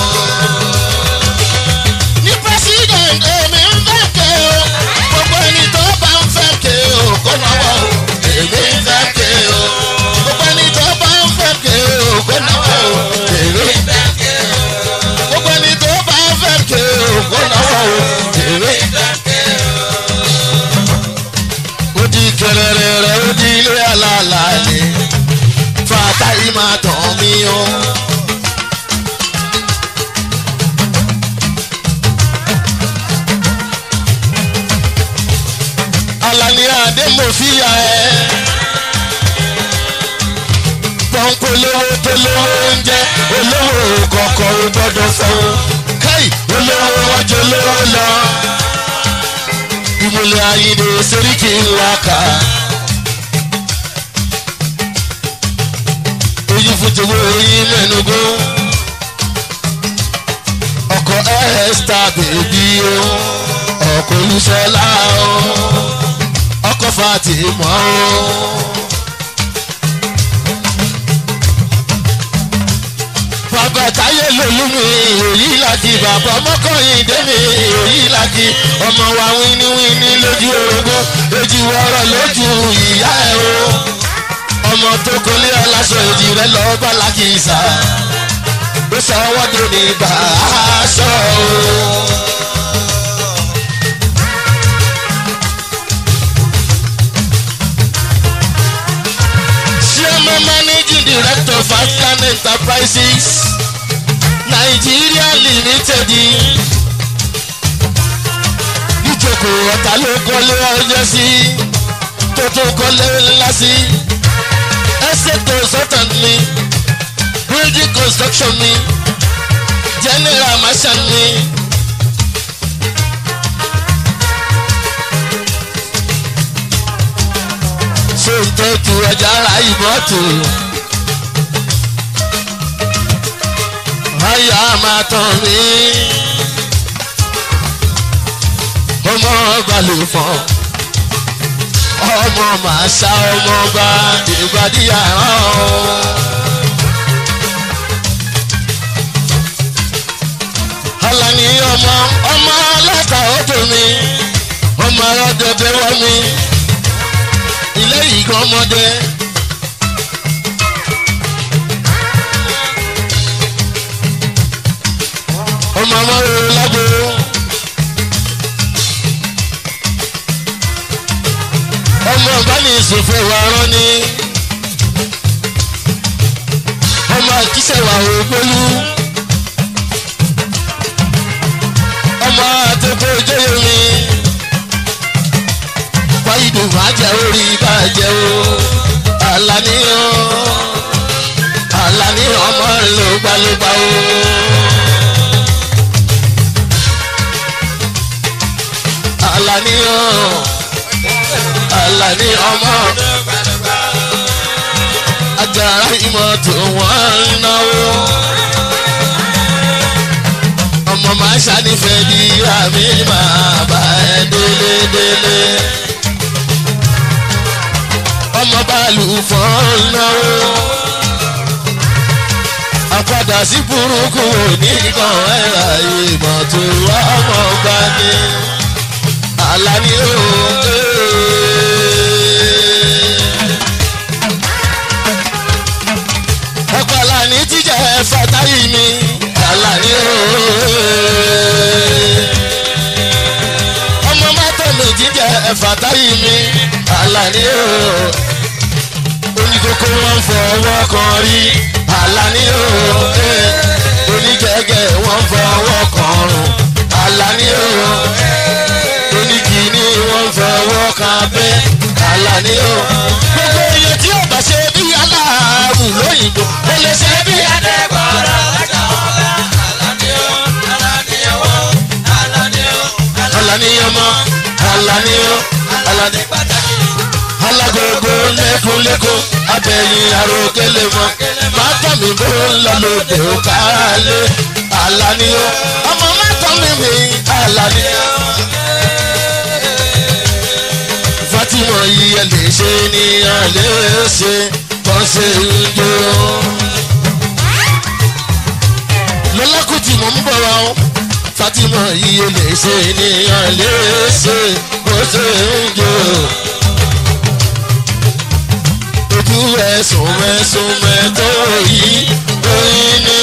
A: ní president èmi ń fẹ́ ké o gbogbo ẹni tó bá ń fẹ́ ké o kó náwó o èmi ń fẹ́ ké o gbogbo ẹni tó bá ń fẹ́ ké o kó náwó o èmi ń fẹ́ ké o gbogbo ẹni tó bá ń fẹ́ ké o kó náwó o èmi ń fẹ́ ké o ó di kẹrẹrẹ rẹ ó di ilé alálàálẹ fata yìí máa tàn mí o. alani adémọ̀fíà ẹ̀ pọ́ńpọ́ lówó tó lówó oúnjẹ olówó kọ̀ọ̀kan ò gbọ́dọ̀ sanwó káì olówó wájú olówó lọ ìmùlẹ̀ ayíǹde sẹ́ríkì ńlá ká. oyin fún tòwó oyin mẹ́nugún. ọkọ̀ esther bèbí o ọkọ̀ olúṣọlá o ọkọ̀ fatima o. bàbá táyé lòlú mi èyí làkì bàbá ọmọkùnrin dẹ́mi èyí làkì ọmọ wa wíníwíní lójú orogún èjì wọ́rọ̀ lójú ìyá ẹ̀ o ọmọ tó kọlé aláṣọ èjì rẹ lọ bá làkì sá ó sọ wọ́dọ̀ ní bàásọ̀ o. Chairman Managing Director of African Enterprises Nigeria Limited ìjókòó ọ̀tá ló kọ́lé ọjọ́ sí tó tó kọ́lé ńlá sí estate consultant ni building construction ni general marshal ni. ṣé ń tọ́jú ọjà ara ìmọ̀tò. Aya máa tán mi. Ọmọ ọba ló fọ́n. Ọmọ màá ṣá ọmọ ọba ìgbàdí àrán. Alani ọmọ ọmọ ọlọ́ta ọdún mi. Ọmọ ọlọ́dọ̀dẹ̀ wọ́n mi ilé ìgbọ́n ọmọdé. ọmọ ọmọ rere lágbo. ọmọ ọ̀gbẹ́ni ìsòfò wa rán ni. ọmọ àkísẹ̀wà ògbólú. ọmọ àtẹ̀kọ́ ìjọyọ̀ mi wáyídò máa jẹ orí bàjẹ́ o Àlàní o Àlàní ọmọ ló gbalógba o. Àlàní o Àlàní ọmọ ajára ìmọ̀ tó wọ́n ń náwó. ọmọ máa ṣànífẹ́ di àmì máa bá ẹ délé délé ọmọ báàlù fọ́n náwó. àpadà sí burúkú oníkan ẹ̀rà ìmọ̀ tó wá ọmọ gbá ní. Àlàní òkè. ọkọ̀ Àlàní jíjẹ́ fatayi mi. Àlàní òkè. ọmọ mọ́tò méjì jẹ́ fatayi mi. Àlàní òkè oníkókó wọn fọwọ́ kan rí Àlàní òkè onígẹ̀gẹ̀ wọn fọwọ́ kan rùn Àlàní òkè oníkìíní wọn fọwọ́ kan bẹ́ Àlàní òkè. gbogbo iye tí ó bá ṣe bí aláàrù lóyìnbó ó lè ṣe bí adébọ̀rọ̀ Àlàní ọmọ Àlàní ó Àlàní alágogo lẹ́kúnlẹ́kún abẹ́yìn àròkélé mọ́ mátọ́ mi bó ń lọ lóde ó kálé Àlàní ó ọmọ mátọ́ mi mi Àlàní ó. Fatima yìí ẹ lè ṣe ni ẹ lè ṣe kọ́ ṣe ń jó. lọ́lákùtì mò ń bọ̀ wá o Fatima yìí ẹ lè ṣe ni ẹ lè ṣe kọ́ ṣe ń jó ojú ẹ sùnmẹ́sùnmẹ́ tó yí oyin ní.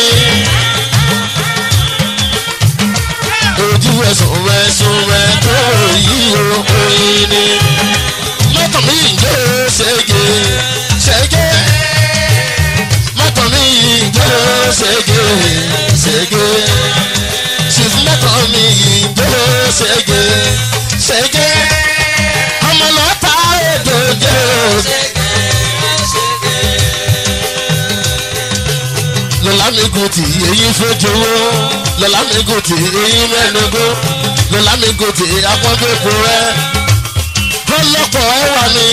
A: ojú ẹ sùnmẹ́sùnmẹ́ tó yí oyin ní. mọ́tò mi ń jó ṣègé ṣègé. mọ́tò mi ń jó ṣègé ṣègé. ṣìf mọ́tò mi ń jó ṣègé ṣègé. ọmọ lọ́ta èdè jẹ́ ṣègé. lọ́lámígùn tí èyí fojúwó lọ́lámígùn tí èyí mẹ́nugbó lọ́lámígùn tí akọ́gbẹ́kọ rẹ̀ lọ́lọ́pọ̀ ẹwà mi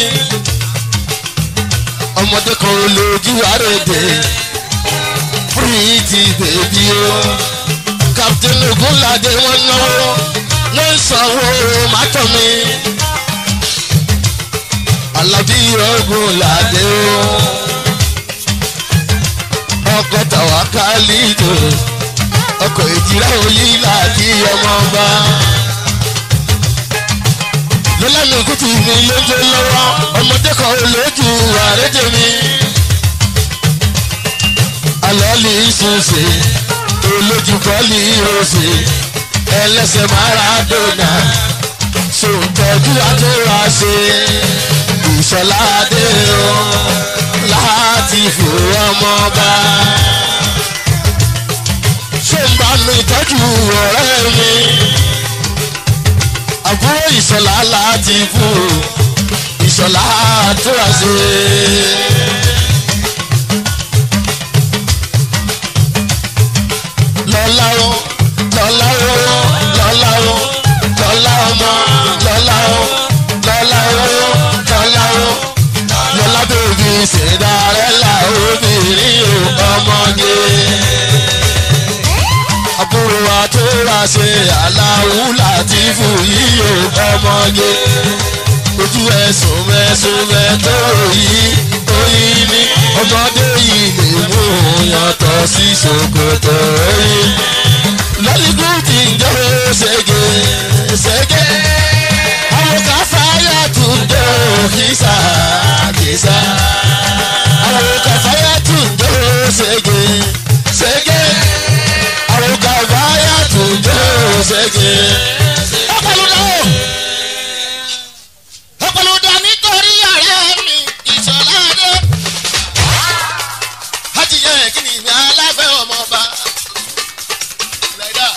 A: ọmọdé kan ò lójú àrèdè pretty baby o captain ogunlade wọn náwó wọn sanwó mátọ mi alábí ogunlade o ọkọ tàwa kálídò ọkọ ìjìrá òyìnlá kí ọmọ bá lọ́lànà kùtù mi lójó lọ́wọ́ ọmọdé kan olójú àrédè mi. alọ́ọ̀lì ìsúnṣe olójú kọ́ọ̀lì ìrọ̀ṣe ẹlẹ́sẹ̀ maradona sòtọ́jú àtúrà ṣe ìṣọ̀ládé o láti fò ọmọ bá. ṣé ń bá mi tọ́jú ọ̀rẹ́ mi àbúrò ìṣọ̀lá láti fún ìṣọ̀lá àtúrà ṣe. lọ́lá o lọ́lá o lọ́lá o lọ́lá ọmọ lọ́lá o lọ́lá o lọ́lá o lọ́lá bèbí ṣèdárẹ́là obìnrin o ọmọge àbúrò àtúrà ṣe aláwù láti fún yíyó ọmọge ojú ẹsùn mẹsùn mẹtọ yìí oyin ní ọmọdé yìí lè mú yàtọ̀ sí ṣòkòtò oyin lọ́lígùn tí ń jẹ́ ṣẹ́gẹ́ ṣẹ́gẹ́ àwọn káfáyà tún jẹ́ òkìsà kìsà àwọn káfáyà tún jẹ́ ṣẹ́gẹ́ ṣẹ́gẹ́ àwọn káfáyà tún jẹ́ ṣẹ́gẹ́. ọ̀pọ̀lọpọ̀ ọ̀pọ̀lọpọ̀ nítorí ọ̀rẹ́ mi ìṣọ̀ládé. hajiyẹ kí ni ìgbà aláfẹ́ ọmọ ọba. like that.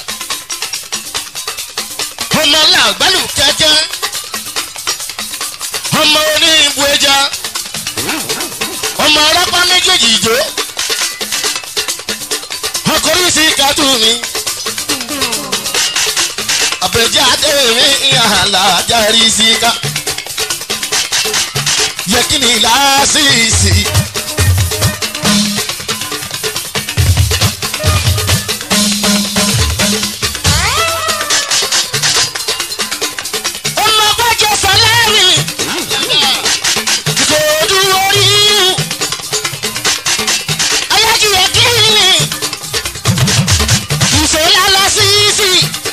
A: ọmọ làgbálù kẹ́kẹ́ ọmọ oní ìbú ẹja ọmọ ọlọ́pàá méjèèjì ìjó ọkùnrin sí kátó mi àbẹ̀jáde mi ìhàlà járí síká yẹ kí ni láásìsì. ọmọ gbọ́jọ sọlẹ́rì kò dúró yíyú ayájúwẹ̀ kíni ìṣòlá lọ sí sí.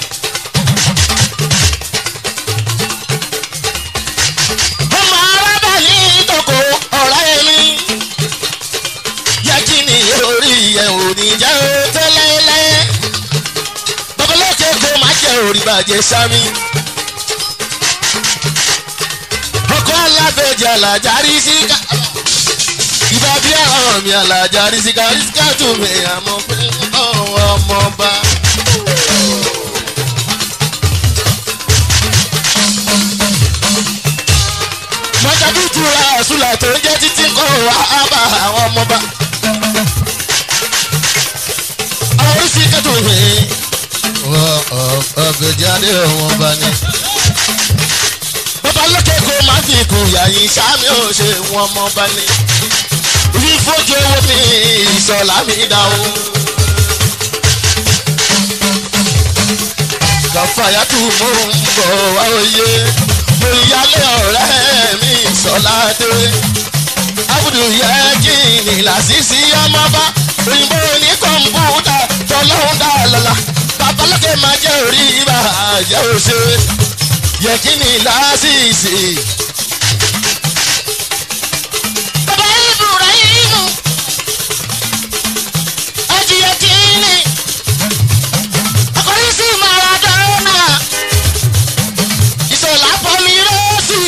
A: ọmọ arábà ní tòkó ọ̀rẹ́ mi yẹ kí ni orí ẹ̀ ò ní jẹ́ ó tẹ́lẹ̀lẹ́ babalóke kó má jẹ́ orí bàjẹ́ sámi ọkọ alábẹ́jẹ́ alájárí síká ìbá bí àwọn mi alájárí síká síká tún mi àmọ́ pé ọ̀hún ọmọọba. mọ́tàbí tura àṣùlà tó ń jẹ́ títí kọ́ wa á bá àwọn ọmọọba. àwọn oríṣi kẹ́tù mi. ọ̀bẹ̀jẹ̀ adé wọn bá ní bàbá lókè kó má fi kù yàyìn sámi ò ṣe wọn mọ bá ní. rí fojú owó mi ìṣọ̀lá mi dá o. kàfàyà tún mò ń bọ̀ wá òye mo yálé ọ̀rẹ́ mi ìṣọ̀lá dé. abudu yẹ kí ni làṣìṣì ọmọ bá òyìnbó ní kọ̀ǹpútà tọ́lọ́hún dá lọ́la bàbá lókè máa jẹ́ orí ibà jẹ́ òṣèré yẹkini lásìsì. bàbá ibrahimu ọjì yẹkini ọkùnrin sí maradona ìṣọ̀lá pọ̀lì rọ́ọ̀sì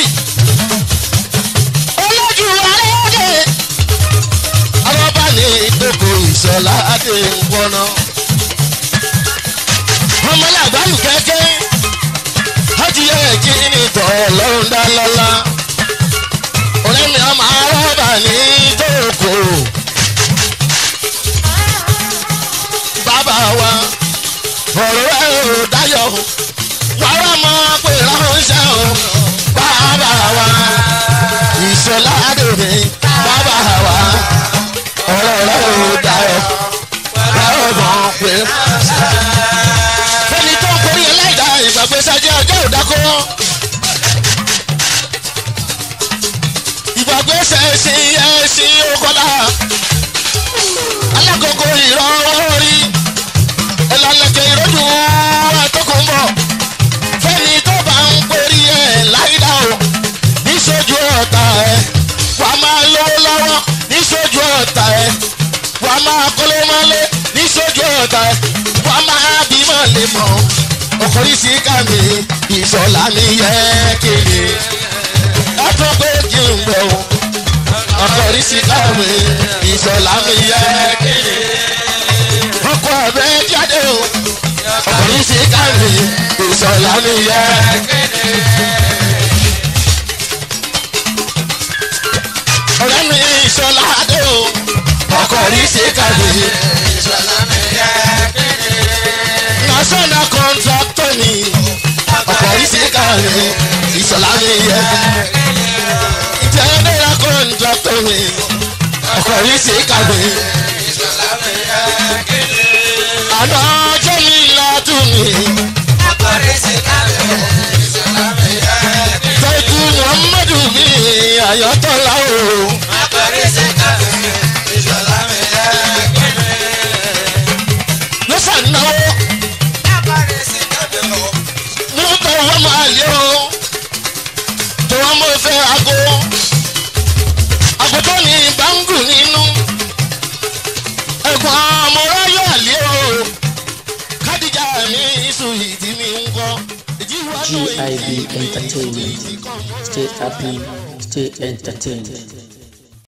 A: olójú arédè àwọn bá ní ìdókò ìṣọ̀lá adé ń pọ́nà ọmọlẹ́ àgbáyù kẹ́kẹ́ hajj yẹ kí ni tọ́ lọ́run dá lọ́la ọ̀rẹ́ mi ọmọ arọ́bà ní tókò bàbá wa ọ̀rọ̀ ẹ̀ ò dáyọ̀ wàrà mọ́ pé ránṣẹ́ o bàbá wa ìṣọ̀lá àdèrè bàbá wa ọ̀rọ̀ ẹ̀ ò dáyọ̀ wàrà mọ́ pé ránṣẹ́. kókó. ìgbàgbé ṣẹ̀ṣin ẹ̀ṣin òkọlá alákòókò ìrọ̀wọ́ rí ẹ̀làlẹ̀kẹ̀ ìrọ́jú àtọkùnbọ̀ fẹ́ni tó bá ń pèrí ẹ̀ láìdá o níṣojú ọ̀tá ẹ̀ wà á máa lówó lọ́wọ́ níṣojú ọ̀tá ẹ̀ wà á máa kọ́lé mọ́lé níṣojú ọ̀tá ẹ̀ wà á máa bímọ lè mọ̀ ọkùnrin sí kàmí ìṣọ̀lá mi yẹ kéde ẹ tó pé kí n bẹ̀ o ọkùnrin sí kàmí ìṣọ̀lá mi yẹ kéde ọkọ̀ ẹ̀bẹ̀ jáde o ọkùnrin sí kàmí ìṣọ̀lá mi yẹ ọ̀rẹ́ mi ìṣọ̀lá dé o ọkùnrin sí kàmí national contractor ni ọkùnrin sí kàmí ìṣọ̀lá mi yẹ general contractor ni ọkùnrin sí kàmí àná ọjọ́ mi látún mi. tọ́jú muhammadu mi ayọ́tọ́lá o. ló ṣànáwó mú tó wọ́n máa lé o. tó wọ́n mọ̀ fẹ́ aago. aago tó ní báńgù nínú. ẹ̀gbọ́n amọ̀ráyọ̀ àlẹ́ o. kádìjà mi sùn ìdí mi ń kọ́.
B: GIB Entertainment. Stay happy, stay entertained.